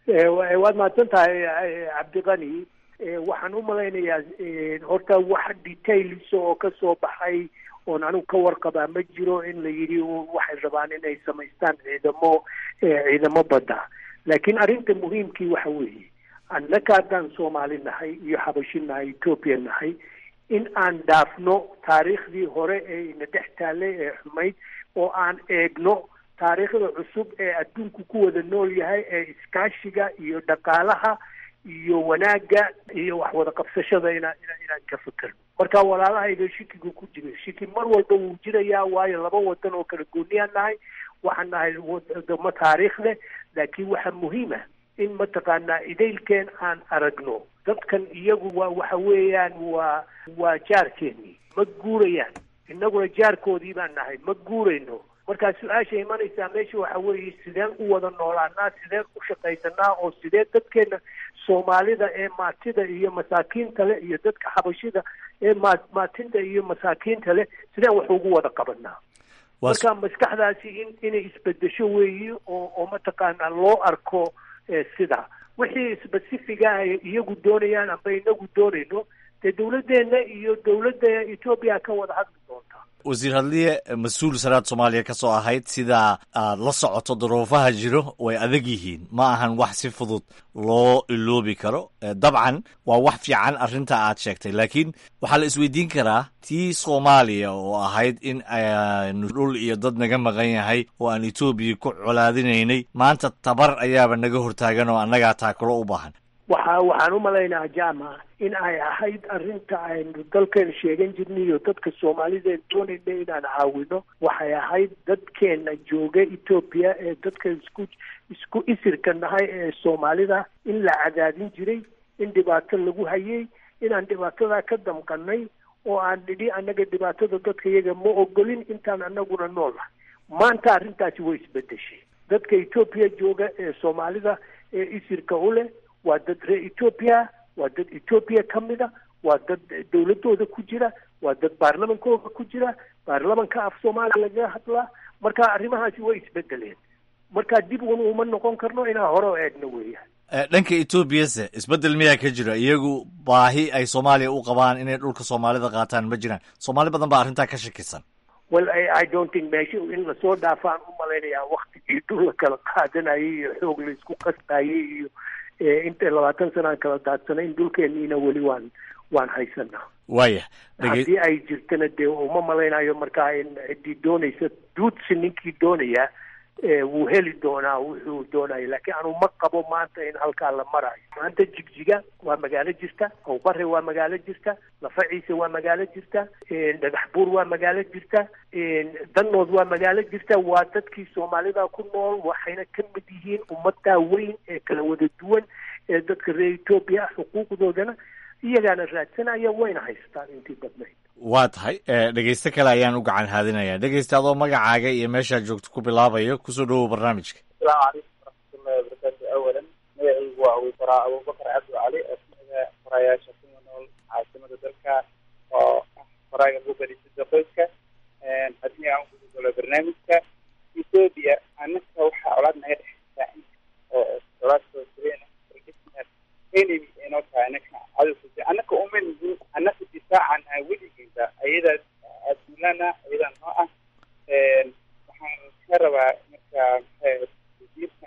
Speaker 9: waad mahadsan tahay cabdiqani waxaan u malaynayaa horta wax details oo ka soo baxay oon anigu ka warqabaa ma jiro in la yidhi waxay rabaan inay samaystaan ciidamo ciidamo badda laakiin arrinta muhiimkii waxa weeye annaka haddaan soomaali nahay iyo xabashi nahay etoobiya nahay in aan dhaafno taariikhdii hore ee ina dhex taallay ee xumayd oo aan eegno taariikhda cusub ee adduunku ku wada nool yahay ee iskaashiga iyo dhaqaalaha iyo wanaagga iyo wax wada qabsashada inaan ina inaan ka fekerno marka walaalahayga shikigu ku jira shiki mar walba wuu jirayaa waayo laba wadan oo kala gooniyaan nahay waxaan nahay wadamo taariikh leh laakiin waxaa muhiima in mataqaanaa idaylkeen aan aragno dadkan iyagu waa waxa weeyaan waa waa jaarkeennii ma guurayaan innaguna jaarkoodii baan nahay ma guurayno markaa su-aasha imanaysaa meesha waxa weeye sideen u wada noolaanaa sideen u shaqaysanaa oo sidee dadkeena soomaalida ee maatida iyo masaakiinta leh iyo dadka xabashida ee maa maatinta iyo masaakiinta leh sideen wax ugu wada qabanaa marka maskaxdaasi in inay isbedesho weeyi oo oo mataqaanaa loo arko sida wixii specifiga ay iyagu doonayaan amba inagu doonayno dee dawladdeena iyo dawladda etoobiya ka wada hadli doonta
Speaker 7: wasiir hadliye mas-uul saraad soomaaliya ka soo ahayd sidaa aad la socoto duruufaha jiro way adag yihiin ma ahan wax si fudud loo iloobi karo dabcan waa wax fiican arrinta aad sheegtay laakiin waxaa la isweydiin karaa tii soomaaliya oo ahayd in aynu dhul iyo dad naga maqan yahay oo aan etoobiya ku colaadinaynay maanta tabar ayaaba naga hortaagan oo annagaa taakulo u baahan
Speaker 9: waxa waxaan u malaynaha jama in ay ahayd arrinta aynu dalkeena sheegan jirnay iyo dadka soomaalida doonayna inaan caawino waxay ahayd dadkeena jooga etoobiya ee dadka isku isku isirka nahay ee soomaalida in la cadaadin jiray in dhibaato lagu hayay inaan dhibaatadaa ka damqanay oo aan nidhi annaga dhibaatada dadka iyaga ma ogolin intaan anaguna nool ah maanta arrintaasi way isbedeshay dadka etoobiya jooga ee soomaalida ee isirka u leh waa dad reer etoobiya waa dad etoobiya ka mida waa dad dawladooda ku jira waa dad baarlamankooda ku jira baarlamanka af soomaaliya lagaga hadlaa marka arrimahaasi way isbedeleen marka dib un uma noqon karno inaan hore o eegno weeyaan
Speaker 7: dhanka etoobiyase isbeddel miyaa ka jira iyagu baahi ay soomaaliya u qabaan inay dhulka soomaalida qaataan ma jiraan soomaali badan baa arrintaa ka shakisan
Speaker 9: well i don't think meesha in lasoo dhaafaan u malaynayaa waktigii dhul la kala qaadanayay iyo xoog la isku qasbayay iyo inta labaatan sanaan kala daadsanay in dhulkeeniina weli waan waan haysanaa
Speaker 7: waaya
Speaker 9: haddii ay jirtana dee uma malaynayo markaa in ciddii doonaysa duudsi ninkii doonaya wuu heli doonaa wuxuu doonaya laakiin anu ma qabo maanta in halkaa la marayo maanta jigjiga waa magaalo jirta awbare waa magaalo jirta lafaciise waa magaalo jirta dhagax buur waa magaalo jirta danood waa magaalo jirta waa dadkii soomaalida ku nool waxayna ka mid yihiin ummadaa weyn ee kala wada duwan ee dadka reer etoobiya ah xuquuqdoodana iyagaana raadsanaya wayna haystaan intii badnayd
Speaker 7: waa tahay dhegeyste kale ayaan u gacan haadinayaa dhegeysta adoo magacaaga iyo meeshaad joogto ku bilaabayo kusoo dhawow barnaamijka
Speaker 11: asalaamu calaykum waraxmatullahi wabarakaatu awalan magacaygu waa abuubaraa abubakar cabdi cali oo kamida farayaasha kuma nool caasimada dalka oo ah faraaga ugu berisida qoyska haddii aan ku gudolo barnaamijka ethoobia annaka waxaa colaad naga dhexeysaa oo colaadkoo jireen enemy inoo tahay annaka cadowka annaka uma nigin annaka difaacana weligeeda ayadaas adulana ayadaa noo ah waxaan ka rabaa marka maxay wasiirka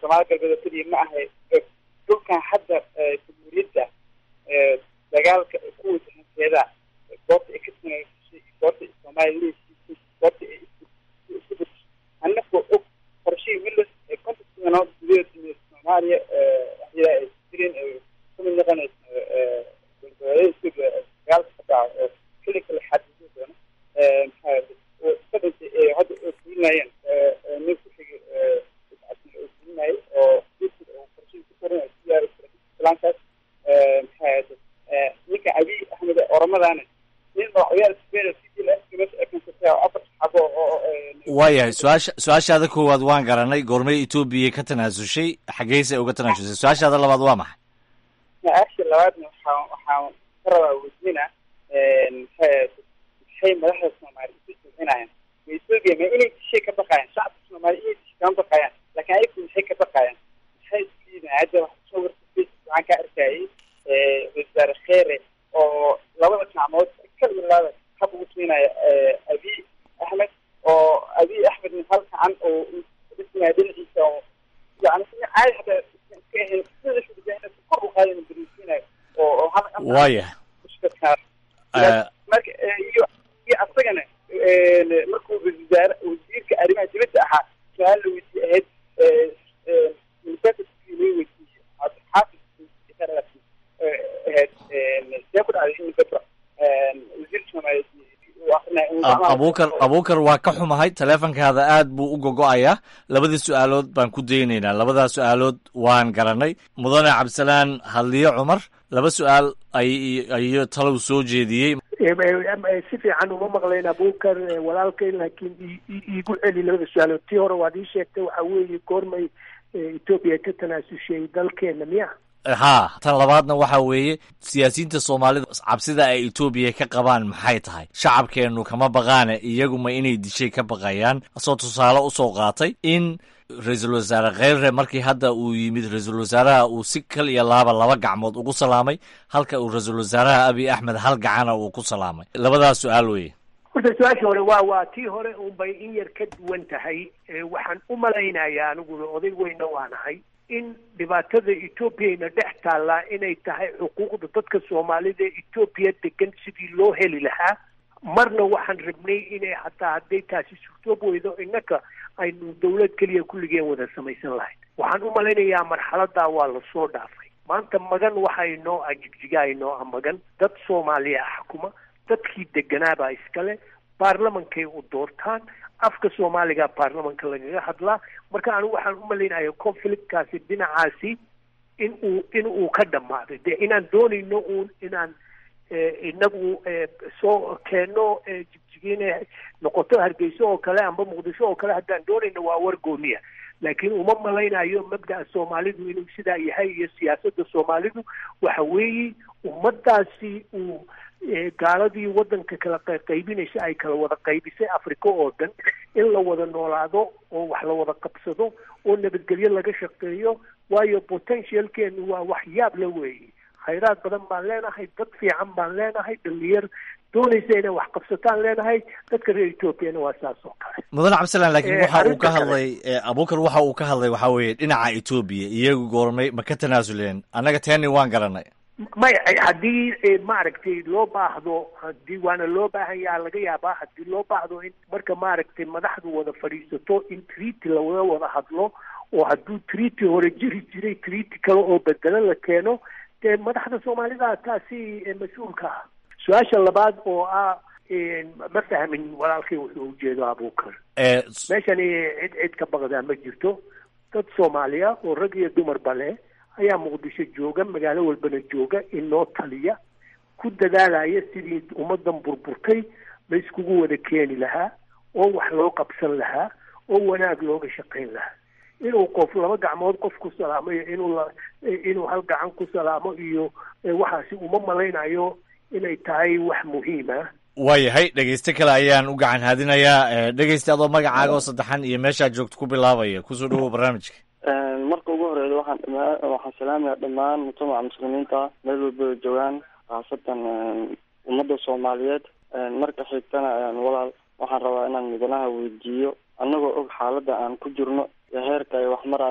Speaker 11: soomaali galbeed oo keliya ma ahay dhulkan hadda jamhuuriyadda dagaalka kuwa hanseeda goobta ay ka samaysay goobta soomaaliya leesiisay goobta ay isku bedeshay annagoo og qorshihii willis ee konton sanood gudaheeda soomaaliya waxyaala ay jireen kamid noqonaysa dagaalka ka dhaca oo keli kale xadidin doono maxaa iska dhintay ee hadda oo fulinayeen nin ku xigay oo fulinayay oo qorshihii ku qoranayo siyaari islaankaas maxaa ninka abiy axmed oramadana nin madaxweynaha spain city la eskimasa afar xabo oo
Speaker 7: waayahay su-aasha su-aashaada koowaad waan garanay goormay etoobiya ka tanaasushay xaggeysa uga tanaasushay su-aashaada labaad waa maxay
Speaker 11: su-aasha labaadna waxaa waxaan ka rabaa weydiina maxay madaxda soomaali isu jilcinayaan ma etoobiya ma inay dishay ka baqayaan shacabka soomaali inay dishay kama baqayaan laakiin ayagu maxay ka baqayaan maxay isliidaan hadda wax soo warta facebook waxaan ka arkayay wasaare kheere oo labada gacmood kalilaada hab ugu siinaya abiy axmed oo abiy axmedna hal gacan oo dhisinaya dhinaciisa oo yani caadi hataa iska ahayn sida kor u qaadana beriisiinayo oo oo hal
Speaker 7: waayahay
Speaker 11: marka iyo iyo asagana markuu wasaare wasiirka arrimaha dibadda ahaa su-aal la weydiye ahayd university loo weydiiyey xaafid ahayd see ku dhacday in gabra wasiir soomaaliyeed
Speaker 7: abuukar abuukar waa ka xumahay taleefonkaada aad buu u gogo-ayaa labadii su-aalood baan ku daynaynaa labadaa su-aalood waan garanay mudane cabdisalaan hadliyo cumar laba su-aal ay ayo talow soo jeediyey
Speaker 9: si fiican uma maqlayn abuukar walaalkay laakiin iigu celi labada su-aalood tii hore waad ii sheegtay waxa weeye goormay etoobiya ka tanaasushay dalkeena miya
Speaker 7: haa tan labaadna waxa weeye siyaasiyiinta soomaalida cabsida ay etoobiya ka qabaan maxay tahay shacabkeennu kama baqaane iyaguma inay dishay ka baqayaan asoo tusaale usoo qaatay in ra-iisul wasaare kheyre markii hadda uu yimid ra-iisul wasaaraha uu si kal iyo laaba laba gacmood ugu salaamay halka uu ra-iisul wasaaraha abiy axmed hal gacana uu ku salaamay labadaas su-aal weye
Speaker 9: horta su-aasha hore waa waa tii hore unbay in yar ka duwan tahay waxaan u malaynayaa aniguna oday weyna waanahay in dhibaatada etoobiyana dhex taallaa inay tahay xuquuqda dadka soomaalida ee etoobiya degan sidii loo heli lahaa marna waxaan rabnay inay hataa hadday taasi suurtoob weydo innaka aynu dawlad keliya kulligeen wada samaysan lahayd waxaan u malaynayaa marxaladaa waa lasoo dhaafay maanta magan waxa inoo ah jigjiga inoo ah magan dad soomaaliya ah xukuma dadkii deganaabaa iskale baarlamankay u doortaan afka soomaaliga baarlamanka lagaga hadlaa marka anigu waxaan u malaynaya conflictkaasi dhinacaasi in uu in uu ka dhammaaday dee inaan doonayno uun inaan inagu soo keenno jigjigiina noqoto hargeyso oo kale amba muqdisho oo kale haddaan doonayno waa war gooniya laakiin uma malaynayo mabda'a soomaalidu inuu sidaa yahay iyo siyaasadda soomaalidu waxa weeye ummadaasi uu gaaladii waddanka kala qaybinaysa ay kala wada qaybisay africa oo dhan in la wada noolaado oo wax la wada qabsado oo nabadgelyo laga shaqeeyo waayo potentialkeenu waa wax yaab la weeye khayraad badan baan leenahay dad fiican baan leenahay dhalinyar doonaysa inay wax qabsataan leenahay dadka reer ethoobiana waa saas oo kale
Speaker 7: mudane cabdisalaan laakiin waxa uu ka hadlay abuukar waxa uu ka hadlay waxaa weeye dhinaca etoobiya iyagu goormay ma ka tanaasuleen annaga teeni waan garanay
Speaker 9: maya haddii maaragtay loo baahdo hadii waana loo baahanyaa laga yaabaa haddii loo baahdo in marka maaragtay madaxdu wada fadhiisato in treaty lawada wada hadlo oo hadduu treaty hore jiri jiray treaty kale oo bedelo la keeno dee madaxda soomaalida taasi mas-uulka ah su-aasha labaad oo ah ma fahmin walaalkay wuxuu ujeedo abuukar meeshani cid cid ka baqdaa ma jirto dad soomaaliya oo rag iyo dumarba leh ayaa muqdisho jooga magaalo walbana jooga inoo taliya ku dadaalaya sidii ummadan burburtay la iskugu wada keeni lahaa oo wax loo qabsan lahaa oo wanaag looga shaqayn lahaa inuu qof laba gacmood qof ku salaamo iyo inuu la inuu hal gacan ku salaamo iyo waxaasi uma malaynayo inay tahay wax muhiim ah
Speaker 7: waayahay dhegeyste kale ayaan u gacan haadinayaa dhegeyste adoo magacaaga oo saddexan iyo meeshaad joogto ku bilaabaya kusoo dhawow barnaamijka
Speaker 12: marka ugu horeeya waxaan dhama waxaan salaamaya dhammaan mujtamaca muslimiinta meel walba joogaan khaasatan ummadda soomaaliyeed marka xigtana walaal waxaan rabaa inaan mudanaha weydiiyo annagoo og xaaladda aan ku jirno iyo heerka ay wax marayaan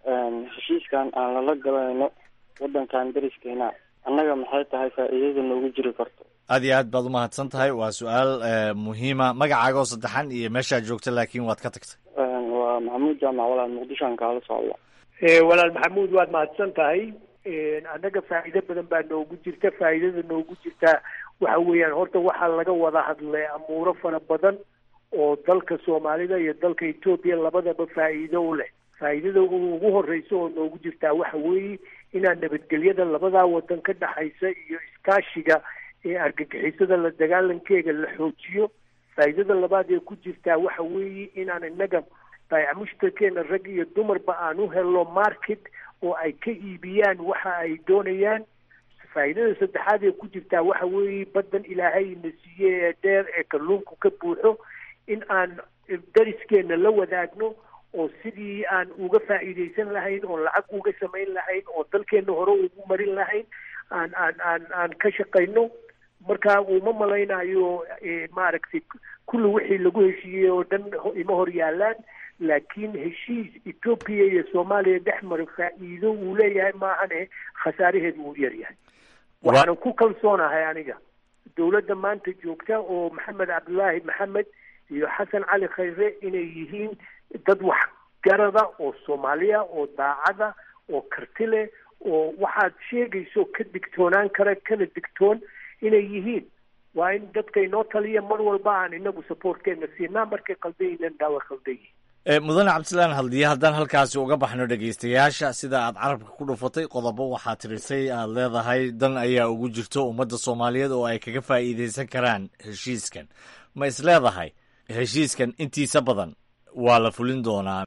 Speaker 12: heshiiskan aan lala galayno wadankan deriskeena annaga maxay tahay faa'iidada noogu jiri karto
Speaker 7: aad iyo aad baad umahadsan tahay waa su-aal muhiima magacaaga oo saddexan iyo meeshaad joogta laakiin waad ka tagtay
Speaker 12: waa maxamuud jaamac walaal muqdishoan kaala socda
Speaker 9: walaal maxamuud waad mahadsan tahay annaga faa'iido badan baa noogu jirta faa'iidada noogu jirta waxa weeyaan horta waxaa laga wada hadlay amuuro fara badan oo dalka soomaalida iyo dalka etoobiya labadaba faa'iido u leh faa'iidada ugu horeysa oo noogu jirtaa waxa weeye inaan nabadgelyada labadaa wadan ka dhexaysa iyo iskaashiga ee argagixisada la dagaalankeega la xoojiyo faa'iidada labaad ee ku jirtaa waxa weeye inaan innaga baayac mushtarkeena rag iyo dumarba aan u helno market oo ay ka iibiyaan waxa ay doonayaan faa'iidada saddexaad ee ku jirtaa waxa weeye baddan ilaahay na siiye ee dheer ee kalluunku ka buuxo in aan dariskeena la wadaagno oo sidii aan uga faa'iidaysan lahayn oo lacag uga samayn lahayn oo dalkeena hore ugu marin lahayn aan aan aan aan ka shaqayno marka uma malaynayo maaragtay kulli wixii lagu heshiiyey oo dhan ima hor yaalaan laakiin heshiis etoobiya iyo soomaaliya dhex mara faa'iido uu leeyahay maahane khasaaraheedu uu yaryahay waxaanan ku kalsoonahay aniga dowladda maanta joogta oo maxamed cabdulaahi maxamed iyo xasan cali khayre inay yihiin dad waxgarada oo soomaaliya oo daacada oo karti leh oo waxaad sheegayso ka digtoonaan kara kana digtoon inay yihiin waa in dadka inoo taliya mar walba aan inagu supportkeena siinaa markay qaldayinan dhaawa qaldayihin
Speaker 7: mudane cabdisalaan haldiye haddaan halkaasi uga baxno dhegaystayaasha sida aad carabka ku dhufatay qodobo waxaa tirisay aad leedahay dan ayaa ugu jirto ummadda soomaaliyeed oo ay kaga faa'iidaysan karaan heshiiskan ma is leedahay heshiiskan intiisa badan waa la fulin doonaa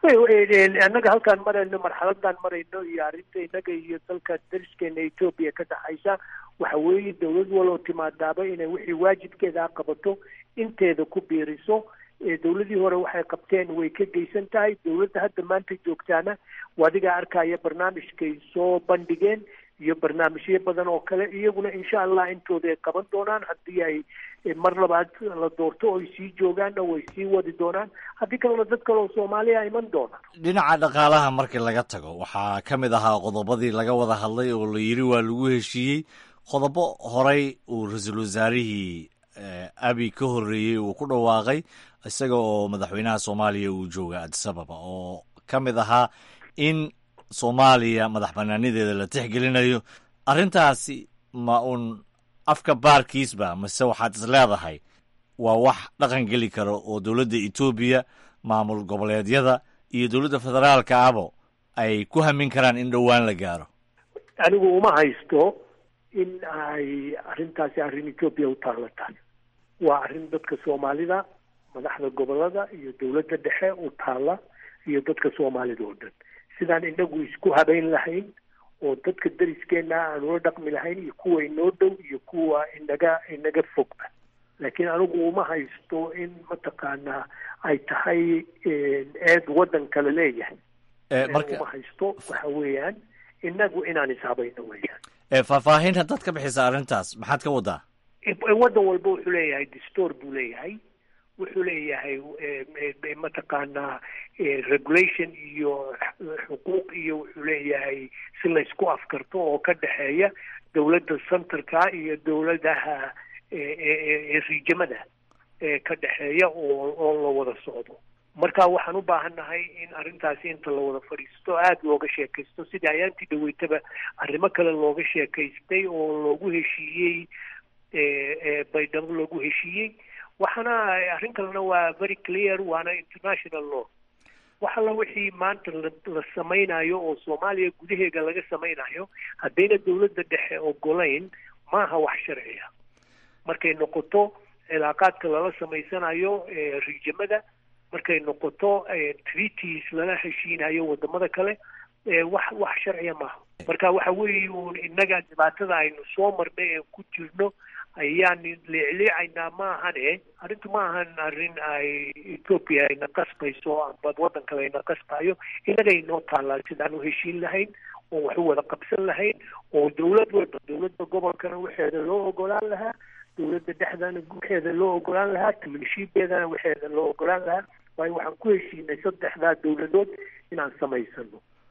Speaker 9: annaga halkaan marayno marxaladaan marayno iyo arrinta innaga iyo dalka dariskeena etoobiya ka dhaxaysa waxa weeye dowlad waloo timaadaaba inay wixii waajibkeeda qabato inteeda ku biiriso dowladii hore waxay qabteen way ka geysan tahay dowladda hadda maanta joogtaana adigaa arkaya barnaamijkay soo bandhigeen iyo barnaamijyo badan oo kale iyaguna insha allah intooda ay qaban doonaan haddii ay mar labaad la doorto oy sii joogaanna way sii wadi doonaan haddii kalena dad kale oo soomaaliya iman doonaan
Speaker 7: dhinaca dhaqaalaha markii laga tago waxaa ka mid ahaa qodobadii laga wada hadlay oo la yidhi waa lagu heshiiyey qodobo horey uu ra-iisul wasaarihii abi ka horreeyey uu ku dhawaaqay isaga oo madaxweynaha soomaaliya uu jooga adisababa oo ka mid ahaa in soomaaliya madax banaanideeda la tixgelinayo arrintaasi ma uun afka baarkiisba mase waxaad is leedahay waa wax dhaqan geli karo oo dowladda etoobiya maamul goboleedyada iyo dowladda federaalka abo ay ku hamin karaan in dhowaan la gaaro
Speaker 9: anigu uma haysto in ay arrintaasi arrin etoobiya u taalataan waa arrin dadka soomaalida madaxda gobolada iyo dowladda dhexe u taala iyo dadka soomaalida oo dhan sidaan inagu isku habeyn lahayn oo dadka dariskeena aan ula dhaqmi lahayn iyo kuwa inoo dhow iyo kuwa inaga inaga fogba laakiin anigu uma haysto in mataqaanaa ay tahay eed waddan kale leeyahay uma haysto waxa weeyaan inagu inaan ishabayno weeyaan
Speaker 7: faahfaahin haddaad ka bixisa arrintaas maxaad ka wadaa
Speaker 9: waddan walba wuxuu leeyahay distoor buu leeyahay wuxuu leeyahay mataqaanaa regulation iyo xuquuq iyo wuxuu leeyahay si laysku afkarto oo ka dhexeeya dowladda centerka iyo dowladaha riijamada ka dhexeeya oo oo la wada socdo marka waxaan u baahannahay in arrintaasi inta la wada fadhiisto aada looga sheekaysto sidii ayaantii dhaweytaba arrimo kale looga sheekaystay oo loogu heshiiyey baydhabo loogu heshiiyey waxaana arrin kalena waa very clear waana international law wax alla wixii maanta la samaynayo oo soomaaliya gudaheega laga samaynayo haddayna dowladda dhexe ogolayn maaha wax sharciya markay noqoto cilaaqaadka lala samaysanayo riijamada markay noqoto treaties lala heshiinayo wadamada kale wax wax sharciya maaha marka waxa weeye uun innaga dhibaatada aynu soo marnay ee ku jirno ayaan leecleecaynaa maahane arrintu ma ahan arrin ay ethoopia ayna qasbayso amba waddan kale ayna qasbayo innaga inoo taallaa sidaan u heshiin lahayn oo wax u wada qabsan lahayn oo dowlad walba dowladda gobolkana waxeeda loo ogolaan lahaa dowladda dhexdana waxeeda loo ogolaan lahaa taminshiibeedana waxeeda loo ogolaan lahaa waayo waxaan ku heshiinay saddexdaa dowladood inaan samaysano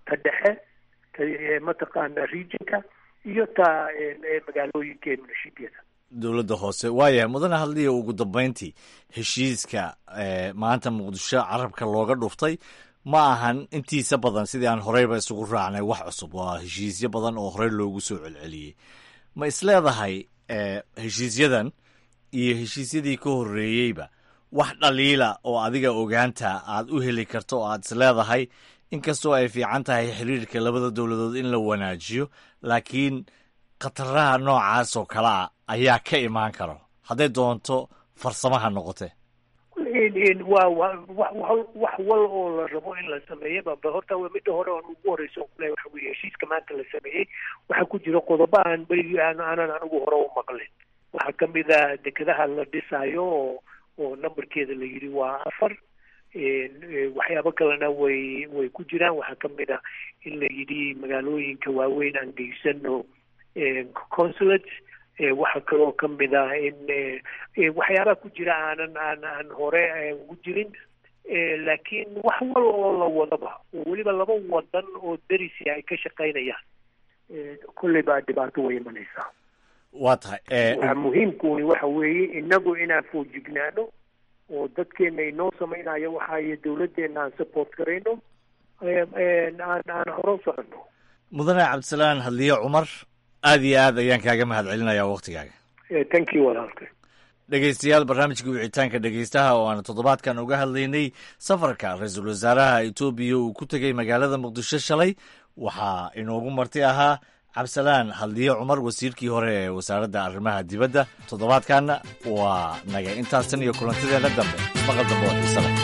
Speaker 9: ta dhexe mataqaana regionka iyo ta magaalooyinka ee munashibiyada
Speaker 7: dowladda hoose waayahay mudane hadliya ugu dambeyntii heshiiska maanta muqdisho carabka looga dhuftay ma ahan intiisa badan sidii aan horeyba isugu raacnay wax cusub waa heshiisyo badan oo horey loogu soo celceliyey ma isleedahay heshiisyadan iyo heshiisyadii ka horreeyeyba wax dhaliila oo adiga ogaanta aad u heli karto oo aad isleedahay inkastoo ay fiican tahay xiriirka labada dowladood in la wanaajiyo laakiin khataraha noocaas oo kale a ayaa ka imaan karo hadday doonto farsamaha noqote
Speaker 9: wa wa wax wal oo la rabo in la sameeyaba ba horta midda hore oon ugu horeyso kule waxa weye heshiiska maanta la sameeyey waxaa ku jira qodobo aan berigi aan aanan anigu hore u maqlin waxaa kamid a dekedaha la dhisaayo oo oo numberkeeda la yidhi waa afar waxyaabo kalena way way ku jiraan waxaa kamid a in la yidhi magaalooyinka waaweyn aan geysano consulate waxaa kaloo kamid ah in waxyaabaha ku jira aanan aan aan hore ugu jirin laakiin wax wal oo la wadaba oo weliba laba wadan oo derisi ay ka shaqaynayaan kolley baa dhibaato way imanaysaa
Speaker 7: waa tahay
Speaker 9: waxa muhiimkuni waxa weeye inagu inaan foojignaano oo dadkeena inoo samaynayo waxaayo dawladdeena aan support garayno aan aan hore u soconno
Speaker 7: mudane cabdisalaan hadliye cumar aad iyo aad ayaan kaaga mahad celinayaa waktigaaga
Speaker 9: thank you walaalka
Speaker 7: dhegeystayaal barnaamijka wicitaanka dhegeystaha oo aan toddobaadkan uga hadlaynay safarka ra-iisul wasaaraha etoobiya uu ku tegey magaalada muqdisho shalay waxaa inoogu marti ahaa cabdisalaan hadliye cumar wasiirkii hore ee wasaaradda arrimaha dibadda toddobaadkanna waa naga intaas tan iyo kulantideena dambe maqal dambe oo xiise leh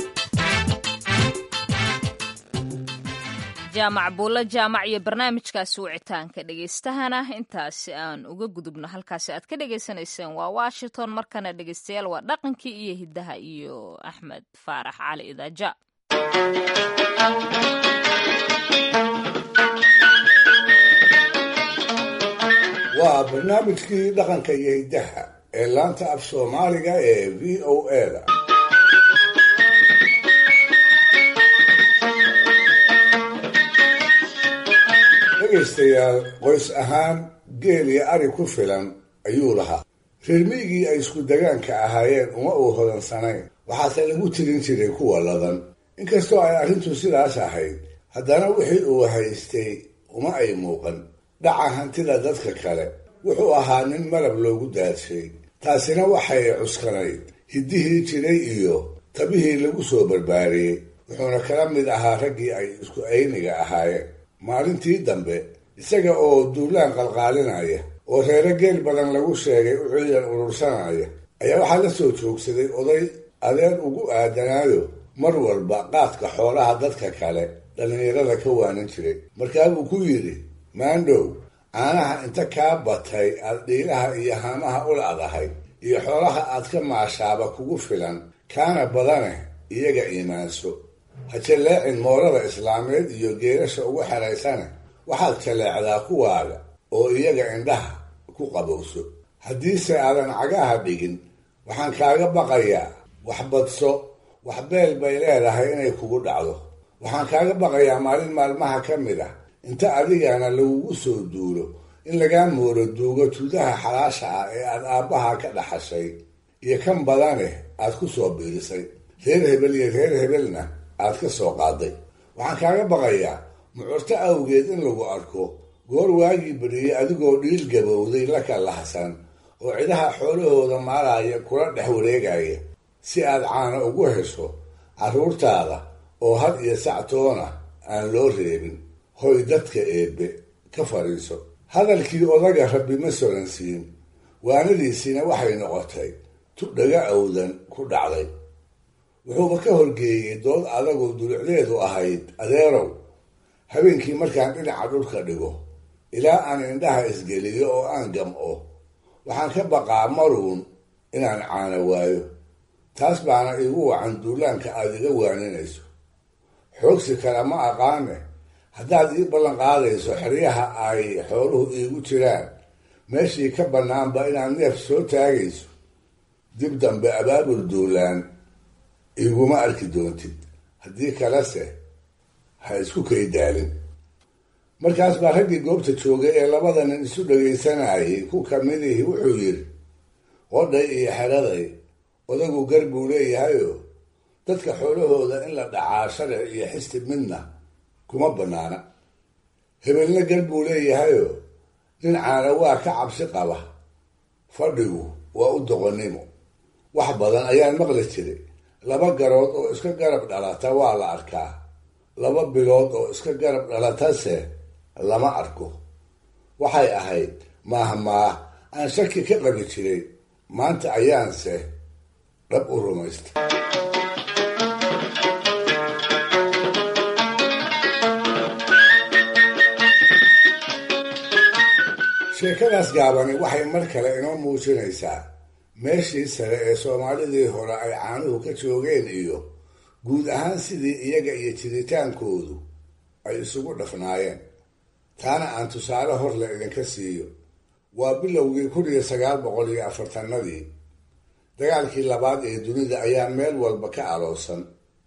Speaker 1: jaamac buulla jaamac iyo barnaamijkaasi wicitaanka dhegeystahana intaasi aan uga gudubno halkaasi aad ka dhegaysanayseen waa washington markana dhegeystayaal waa dhaqankii iyo hiddaha iyo axmed faarax cali idaaja
Speaker 4: waa barnaamijkii dhaqanka iyo hiddaha ee laanta af soomaaliga ee v o a da dhegaystayaal qoys ahaan geel iyo ari ku filan ayuu lahaa reer miygii ay isku degaanka ahaayeen uma uu hodansanayn waxaase lagu tirin jiray kuwa ladan inkastoo ay arrintu sidaas ahayd haddana wixii uu haystay uma ay muuqan dhaca hantida dadka kale wuxuu ahaa nin malab loogu daadshay taasina waxay cuskanayd hiddihii jiray iyo tabihii lagu soo barbaariyey wuxuuna kala mid ahaa raggii ay isku ayniga ahaayeen maalintii dambe isaga oo duulaan qalqaalinaya oo reero geel badan lagu sheegay u ciidan urursanaya ayaa waxaa la soo joogsaday oday adeer ugu aadanaayo mar walba qaadka xoolaha dadka kale dhallinyarada ka waanan jiray markaabuu ku yidhi maandhow caanaha inta kaa batay aad dhiilaha iyo haamaha u la'dahay iyo xoolaha aad ka maashaaba kugu filan kaana badane iyaga iimaanso ha jalleecin moorada islaameed iyo geerasha ugu xeraysane waxaad jalleecdaa kuwaaga oo iyaga indhaha ku qabowso haddiise aadan cagaha dhigin waxaan kaaga baqayaa wax badso wax beel bay leedahay inay kugu dhacdo waxaan kaaga baqayaa maalin maalmaha ka mid ah inta adigana lagugu soo duulo in lagaa mooro duugo tudaha xalaasha ah ee aad aabbaha ka dhaxashay iyo kan badane aad ku soo biirisay reer hebel iyo reer hebelna aad ka soo qaaday waxaan kaaga baqayaa mucurto awgeed in lagu arko goor waagii bariyey adigoo dhiil gabowday la kalahsan oo cidaha xoolahooda maalaya kula dhex wareegaya si aad caano ugu hesho carruurtaada oo had iyo sactoona aan loo reebin hoy dadka eebbe ka fadhiiso hadalkii odaga rabbi ma soransiin waanadiisiina waxay noqotay tu dhaga awdan ku dhacday wuxuuba ka horgeeyey dood adagoo dulucdeedu ahayd adeerow habeenkii markaan dhinaca dhulka dhigo ilaa aan indhaha isgeliyo oo aan gam'o waxaan ka baqaa maruun inaan caano waayo taas baana iigu wacan duulaanka aad iga waaninayso xoogsi kale ma aqaane haddaad ii ballan qaadayso xeryaha ay xooluhu iigu jiraan meeshii ka bannaanba inaad neef soo taagayso dib dambe abaabul duulaan iguma arki doontid haddii kalese ha isku kay daalin markaas baa raggii goobta joogay ee labada nin isu dhagaysanayay ku kamidihii wuxuu yidhi qodhay iyo xeraday odagu gar buu leeyahayoo dadka xoolahooda in la dhacaa sharci iyo xisti midna kuma bannaana hebelna gar buu leeyahayoo nin caana waa ka cabsi qaba fadhigu waa u doqonnimo wax badan ayaan maqli jiray laba garood oo iska garab dhalata waa la arkaa laba bilood oo iska garab dhalatase lama arko waxay ahayd maahmaah aan shaki ka qabi jiray maanta ayaanse dhab u rumaystay sheekadaas gaabani waxay mar kale inoo muujinaysaa meeshii sare ee soomaalidii hore ay caanuhu ka joogeen iyo guud ahaan sidii iyaga iyo jiritaankoodu ay isugu dhafnaayeen taana aan tusaale horle idinka siiyo waa bilowgii kun iyo sagaal boqol iyo afartanadii dagaalkii labaad ee dunida ayaa meel walba ka aloosan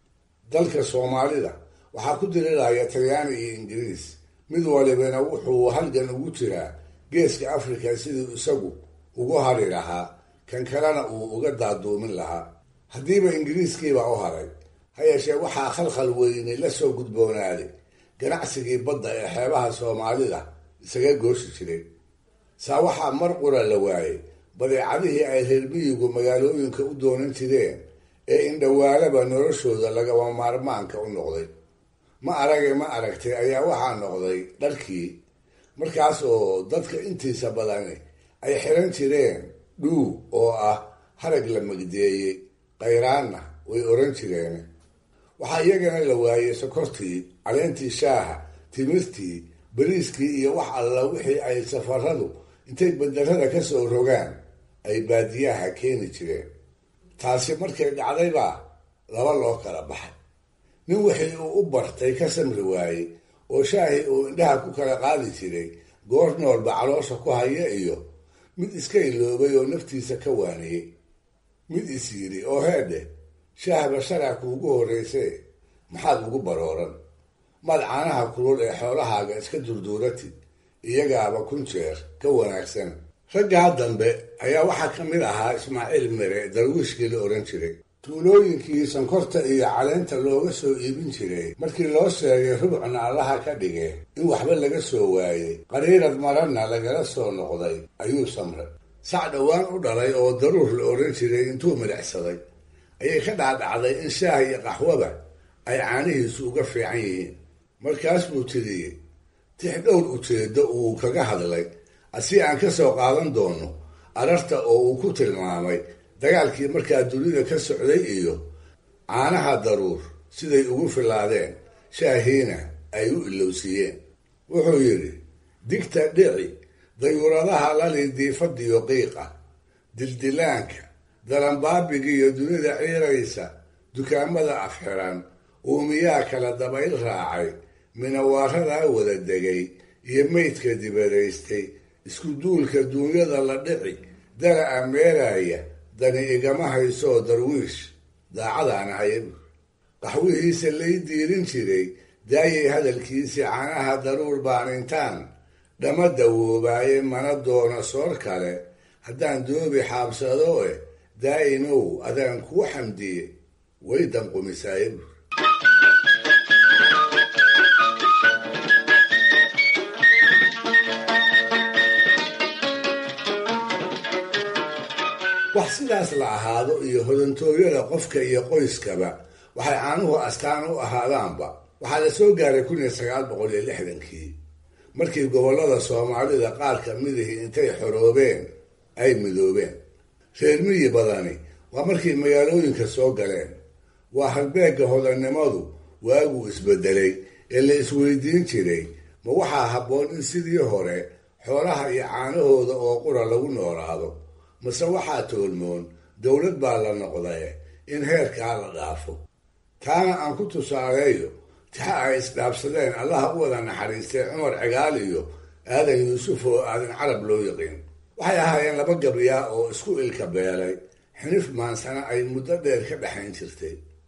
Speaker 4: dalka soomaalida waxaa ku diriraya talyaani iyo ingiriis mid walibana wuxuu halgan ugu jiraa geeska afrika siduu isagu ugu hari lahaa kan kalena uu uga daaduumin lahaa haddiiba ingiriiskiibaa u haray ha yeeshee waxaa khalkhal weyne la soo gudboonaaday ganacsigii badda ee xeebaha soomaalida isaga gooshi jiray saa waxaa mar qura la waayey badeecadihii ay reer miyigu magaalooyinka u doonan jireen ee indhawaalaba noloshooda lagaba maarmaanka u noqday ma arage ma aragtay ayaa waxaa noqday dharkii markaas oo dadka intiisa badani ay xiran jireen dhuu oo ah harag la magdeeyey khayraanna way oran jireen waxaa iyagana la waayey sokortii caleentii shaaha timirtii bariiskii iyo wax alla wixii ay safaradu intay bandarada ka soo rogaan ay baadiyaha keeni jireen taasi markay dhacdaybaa laba loo kala baxay nin wixii uu u bartay ka samri waayey oo shaahii uu indhaha ku kala qaadi jiray goor noolba caloosha ku haya iyo mid iska iloobay oo naftiisa ka waaniyey mid is yidhi oo heedhe shaahba sharaa kuugu horraysee maxaad ugu barooran maad caanaha kulul ee xoolahaaga iska durduuratid iyagaaba kun jeer ka wanaagsan raggaa dambe ayaa waxaa ka mid ahaa ismaaciil mere darwiishkii la ohan jiray tuulooyinkii sankorta iyo caleenta looga soo iibin jiray markii loo sheegay rubcna allaha ka dhige in waxba laga soo waayey qariirad maranna lagala soo noqday ayuu samray sac dhowaan u dhalay oo daruur la odhan jiray intuu midhacsaday ayay ka dhacdhacday in shaah iyo qaxwaba ay caanihiisu uga fiican yihiin markaas buu tiriyey tix dhowr ujeeddo uu kaga hadlay asi aan ka soo qaadan doono ararta oo uu ku tilmaamay dagaalkii markaa dunida ka socday iyo caanaha daruur siday ugu filaadeen shaahiina ay u ilowsiiyeen wuxuu yidhi digta dhici dayuuradaha lali diifadiyo qiiqa dildilaanka dalanbaabigiiyo dunida ciiraysa dukaamada afxiran uumiyaa kala dabayl raacay minawaaradaa wada degay iyo meydka dibadaystay isku duulka duunyada la dhici dala'a meelaya dani igama haysoo darwiish daacadaan ahayb qaxwihiisa lay diirin jiray daayay hadalkiisii caanaha daruur baan intaan dhama dawoobaaye mana doono soor kale haddaan doobi xaabsado eh daa'imow adaan kuu xamdiye way danqumisaayb wax sidaas la ahaado iyo hodantooyada qofka iyo qoyskaba waxay caanuhu astaan u ahaadaanba waxaa la soo gaaray kun iyo sagaal boqol iyo lixdankii markii gobollada soomaalida qaar ka midihii intay xoroobeen ay midoobeen reer miyi badani waa markay magaalooyinka soo galeen waa halbeegga hodannimadu waaguu isbedelay ee la isweydiin jiray ma waxaa habboon in sidii hore xoolaha iyo caanahooda oo qura lagu noolaado mase waxaa toolmoon dowlad baa la noqdaye in heerkaa la dhaafo taana aan ku tusaaleeyo tixa ay isdhaabsadeen allaha u wada naxariistay cumar cigaal iyo aadan yuusuf oo aadan carab loo yaqiin waxay ahaayeen laba gabriyaa oo isku ilka beelay xinif maansana ay muddo dheer ka dhexayn jirtay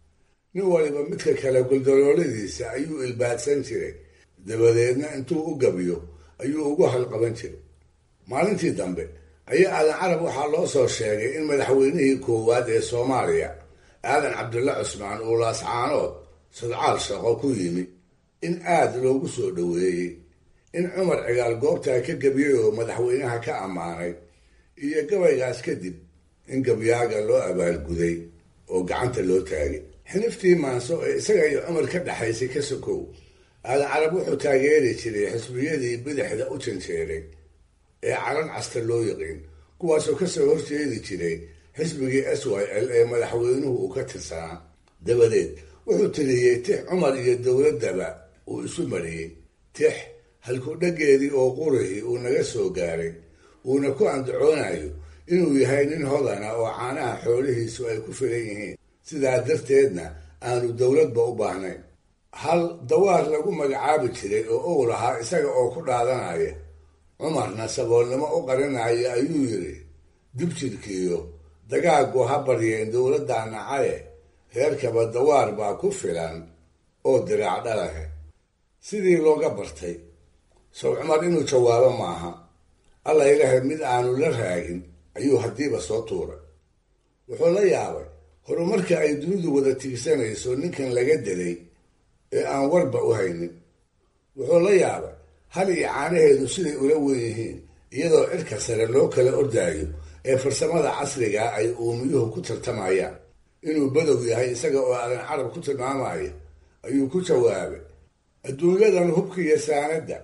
Speaker 4: nin waliba midka kale guldalooladiisa ayuu ilbaadsan jiray dabadeedna intuu u gabiyo ayuu ugu halqaban jiray maalintii dambe ayaa aadan carab waxaa loo soo sheegay in madaxweynihii koowaad ee soomaaliya aadan cabdulla cusmaan uu laascaanood sadcaal shaqo ku yimi in aad loogu soo dhoweeyey in cumar cigaal goobtaa ka gebiyey oo madaxweynaha ka ammaanay iyo gabaygaas kadib in gabyaaga loo abaalguday oo gacanta loo taagay xiniftii maanso ee isaga iyo cumar ka dhexaysay ka sokow aadan carab wuxuu taageeri jiray xisbiyadii bidixda u janjeeray ee calan casta loo yaqiin kuwaasoo kasoo horjeedi jiray xisbigii s y l ee madaxweynuhu uu ka tirsanaa dabadeed wuxuu tiriyey tix cumar iyo dowladdaba uu isu mariyey tix halkudhageedii oo qurihii uu naga soo gaaray uuna ku andacoonayo inuu yahay nin hodana oo caanaha xoolihiisu ay ku filan yihiin sidaa darteedna aanu dowladba u baahnayn hal dawaar lagu magacaabi jiray oo ow lahaa isaga oo ku dhaadanaya cumarna saboolnimo u qarinaya ayuu yidhi dibjirkiiyo dagaagu ha baryeen dowladda nacaye reerkaba dawaar baa ku filan oo diraac dhalahe sidii looga bartay sow cumar inuu jawaabo maaha alla ilahay mid aanu la raagin ayuu haddiiba soo tuuray wuxuu la yaabay horumarka ay dunidu wada tiigsanayso ninkan laga delay ee aan warba u haynin wuxuu la yaabay hal iyo caanaheedu siday ula wen yihiin iyadoo cirka sare loo kala ordaayo ee farsamada casrigaa ay uumiyuhu ku tartamayaan inuu badow yahay isaga oo aadan carab ku tilmaamaya ayuu ku jawaabay adduunyadan hubka iyo saanadda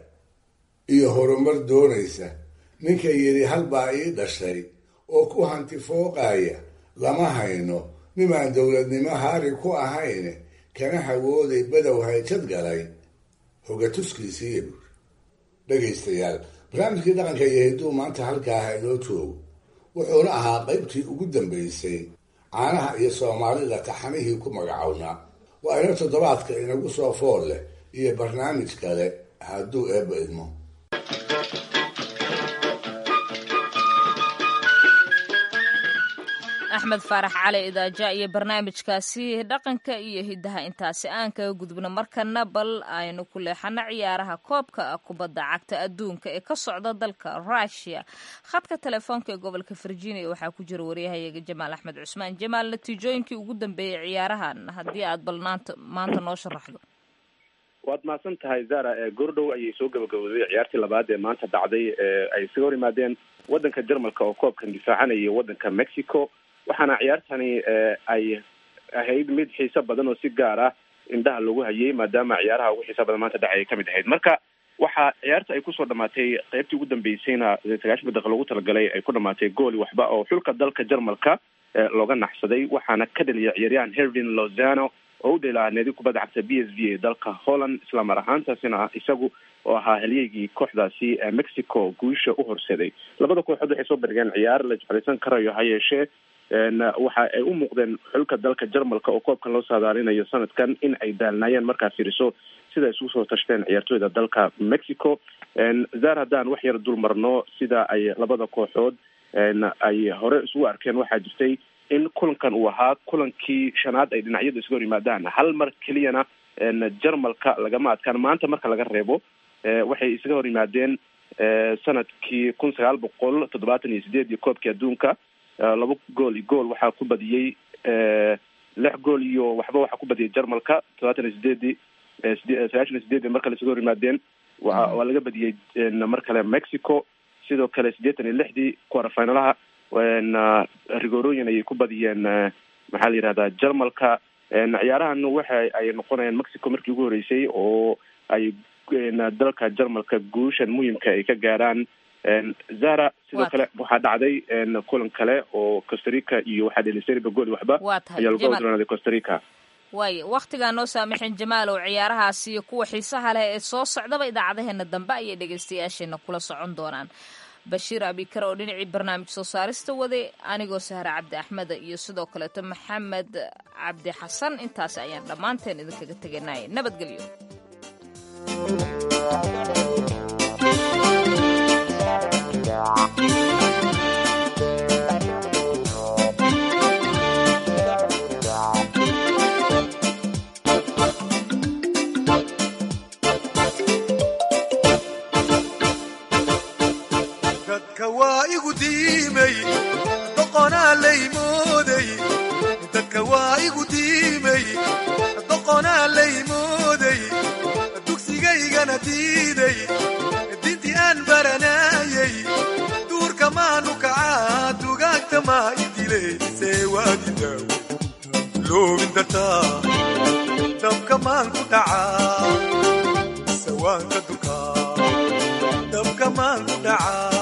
Speaker 4: iyo horumar doonaysa ninka yidhi halbaa ii dhashay oo ku hanti fooqaya lama hayno nimaan dowladnimo haari ku ahayn kana hawooday badow hayjad galay hogatuskiisiiya buuri dhegaystayaal barnaamijkii dhaqanka iyo hidduu maanta halkaaha inoo joogo wuxuuna ahaa qaybtii ugu dambaysay caanaha iyo soomaalida taxanihii ku magacownaa waa ino toddobaadka inagu soo fool leh iyo barnaamij kale hadduu eebba idmo
Speaker 1: axmed faarax cali idaaja iyo barnaamijkaasi dhaqanka iyo hiddaha intaasi aan kaga gudubno markana bal aynu ku leexano ciyaaraha koobka kubadda cagta adduunka ee ka socda dalka rushia khadka telefoonka ee gobolka virginia waxaa ku jira waryahayaga jamaal axmed cusmaan jamaal natiijooyinkii ugu dambeeyey ciyaarahan haddii aad bal maanta noo sharaxdo
Speaker 13: waad mahadsan tahay zara goordhow ayay soo gabagabowday ciyaartii labaad ee maanta dhacday ee ay isaga hor yimaadeen waddanka jarmalka oo koobkan difaacanaya waddanka mexico waxaana ciyaartani ay ahayd mid xiiso badan oo si gaar ah indhaha lagu hayay maadaama ciyaaraha ugu xiisa badan maanta dhacay ay kamid ahayd marka waxaa ciyaarta ay kusoo dhamaatay qeybtii ugu dambeysayna sagaashan daqiiqa lagu talagalay ay ku dhamaatay gooli waxba oo xulka dalka jarmalka looga naxsaday waxaana ka dhaliya ciyaaryahan hervin lozano oo u dheelaa naadi kubadda cagta b s v ee dalka holland islamar ahaantaasina isagu oo ahaa halyeygii kooxdaasi mexico guusha u horseeday labada kooxood waxay soo bandhigeen ciyaar la jeclaysan karayo ha yeeshee waxa ay u muuqdeen xulka dalka jarmalka oo koobkan loo saadaalinayo sanadkan in ay daalnaayeen markaa fiiriso sida isugu soo tashteen ciyaartooyda dalka mexico zar haddaan wax yar dul marno sida ay labada kooxood ay hore isugu arkeen waxaa jirtay in kulankan uu ahaa kulankii shanaad ay dhinacyadu isaga hor yimaadaan hal mar keliyana jarmalka lagama adkaan maanta marka laga reebo waxay isaga hor yimaadeen sanadkii kun sagaal boqol toddobaatan iyo sideed iyo koobkii adduunka laba gool iyo gool waxaa ku badiyey lix gool iyo waxba waxaa ku badiyay jarmalka toddobaatan iyo sideedii sagaashan iyo sideedii mar kale isaga hor yimaadeen wa waa laga badiyey mar kale mexico sidoo kale siddeetan iyo lixdii quarterfinalaha rigorooyin ayay ku badiyeen maxaa la yihahdaa jarmalka ciyaarahan waxa ay noqonayaan mexico markii ugu horeysay oo ay dalka jarmalka guushan muhimka ay ka gaaraan zara sidoo kale waxaa dhacday kulan kale oo costarica iyo waxaa dhelisay goli waxba ayaa lagu odranaaday costarica
Speaker 1: waaya wakhtigaa noo saamaxeen jamaalow ciyaarahaasi iyo kuwa xiisaha leh ee soo socdaba idaacadaheena dambe ayay dhegaystayaasheena kula socon doonaan bashiir abikar oo dhinacii barnaamij soo saarista waday anigoo sahre cabdi axmeda iyo sidoo kaleeto maxamed cabdi xasan intaas ayaan dhammaanteen idinkaga teganay nabadgelyo
Speaker 14: waana diiday dintii aan baranayay duurka maanu kacaa dugaagta maa idileysee waadidaaw loobin dartaa dabka maan ku dhacaa sawaanka dukaa dabka maan ku dhacaa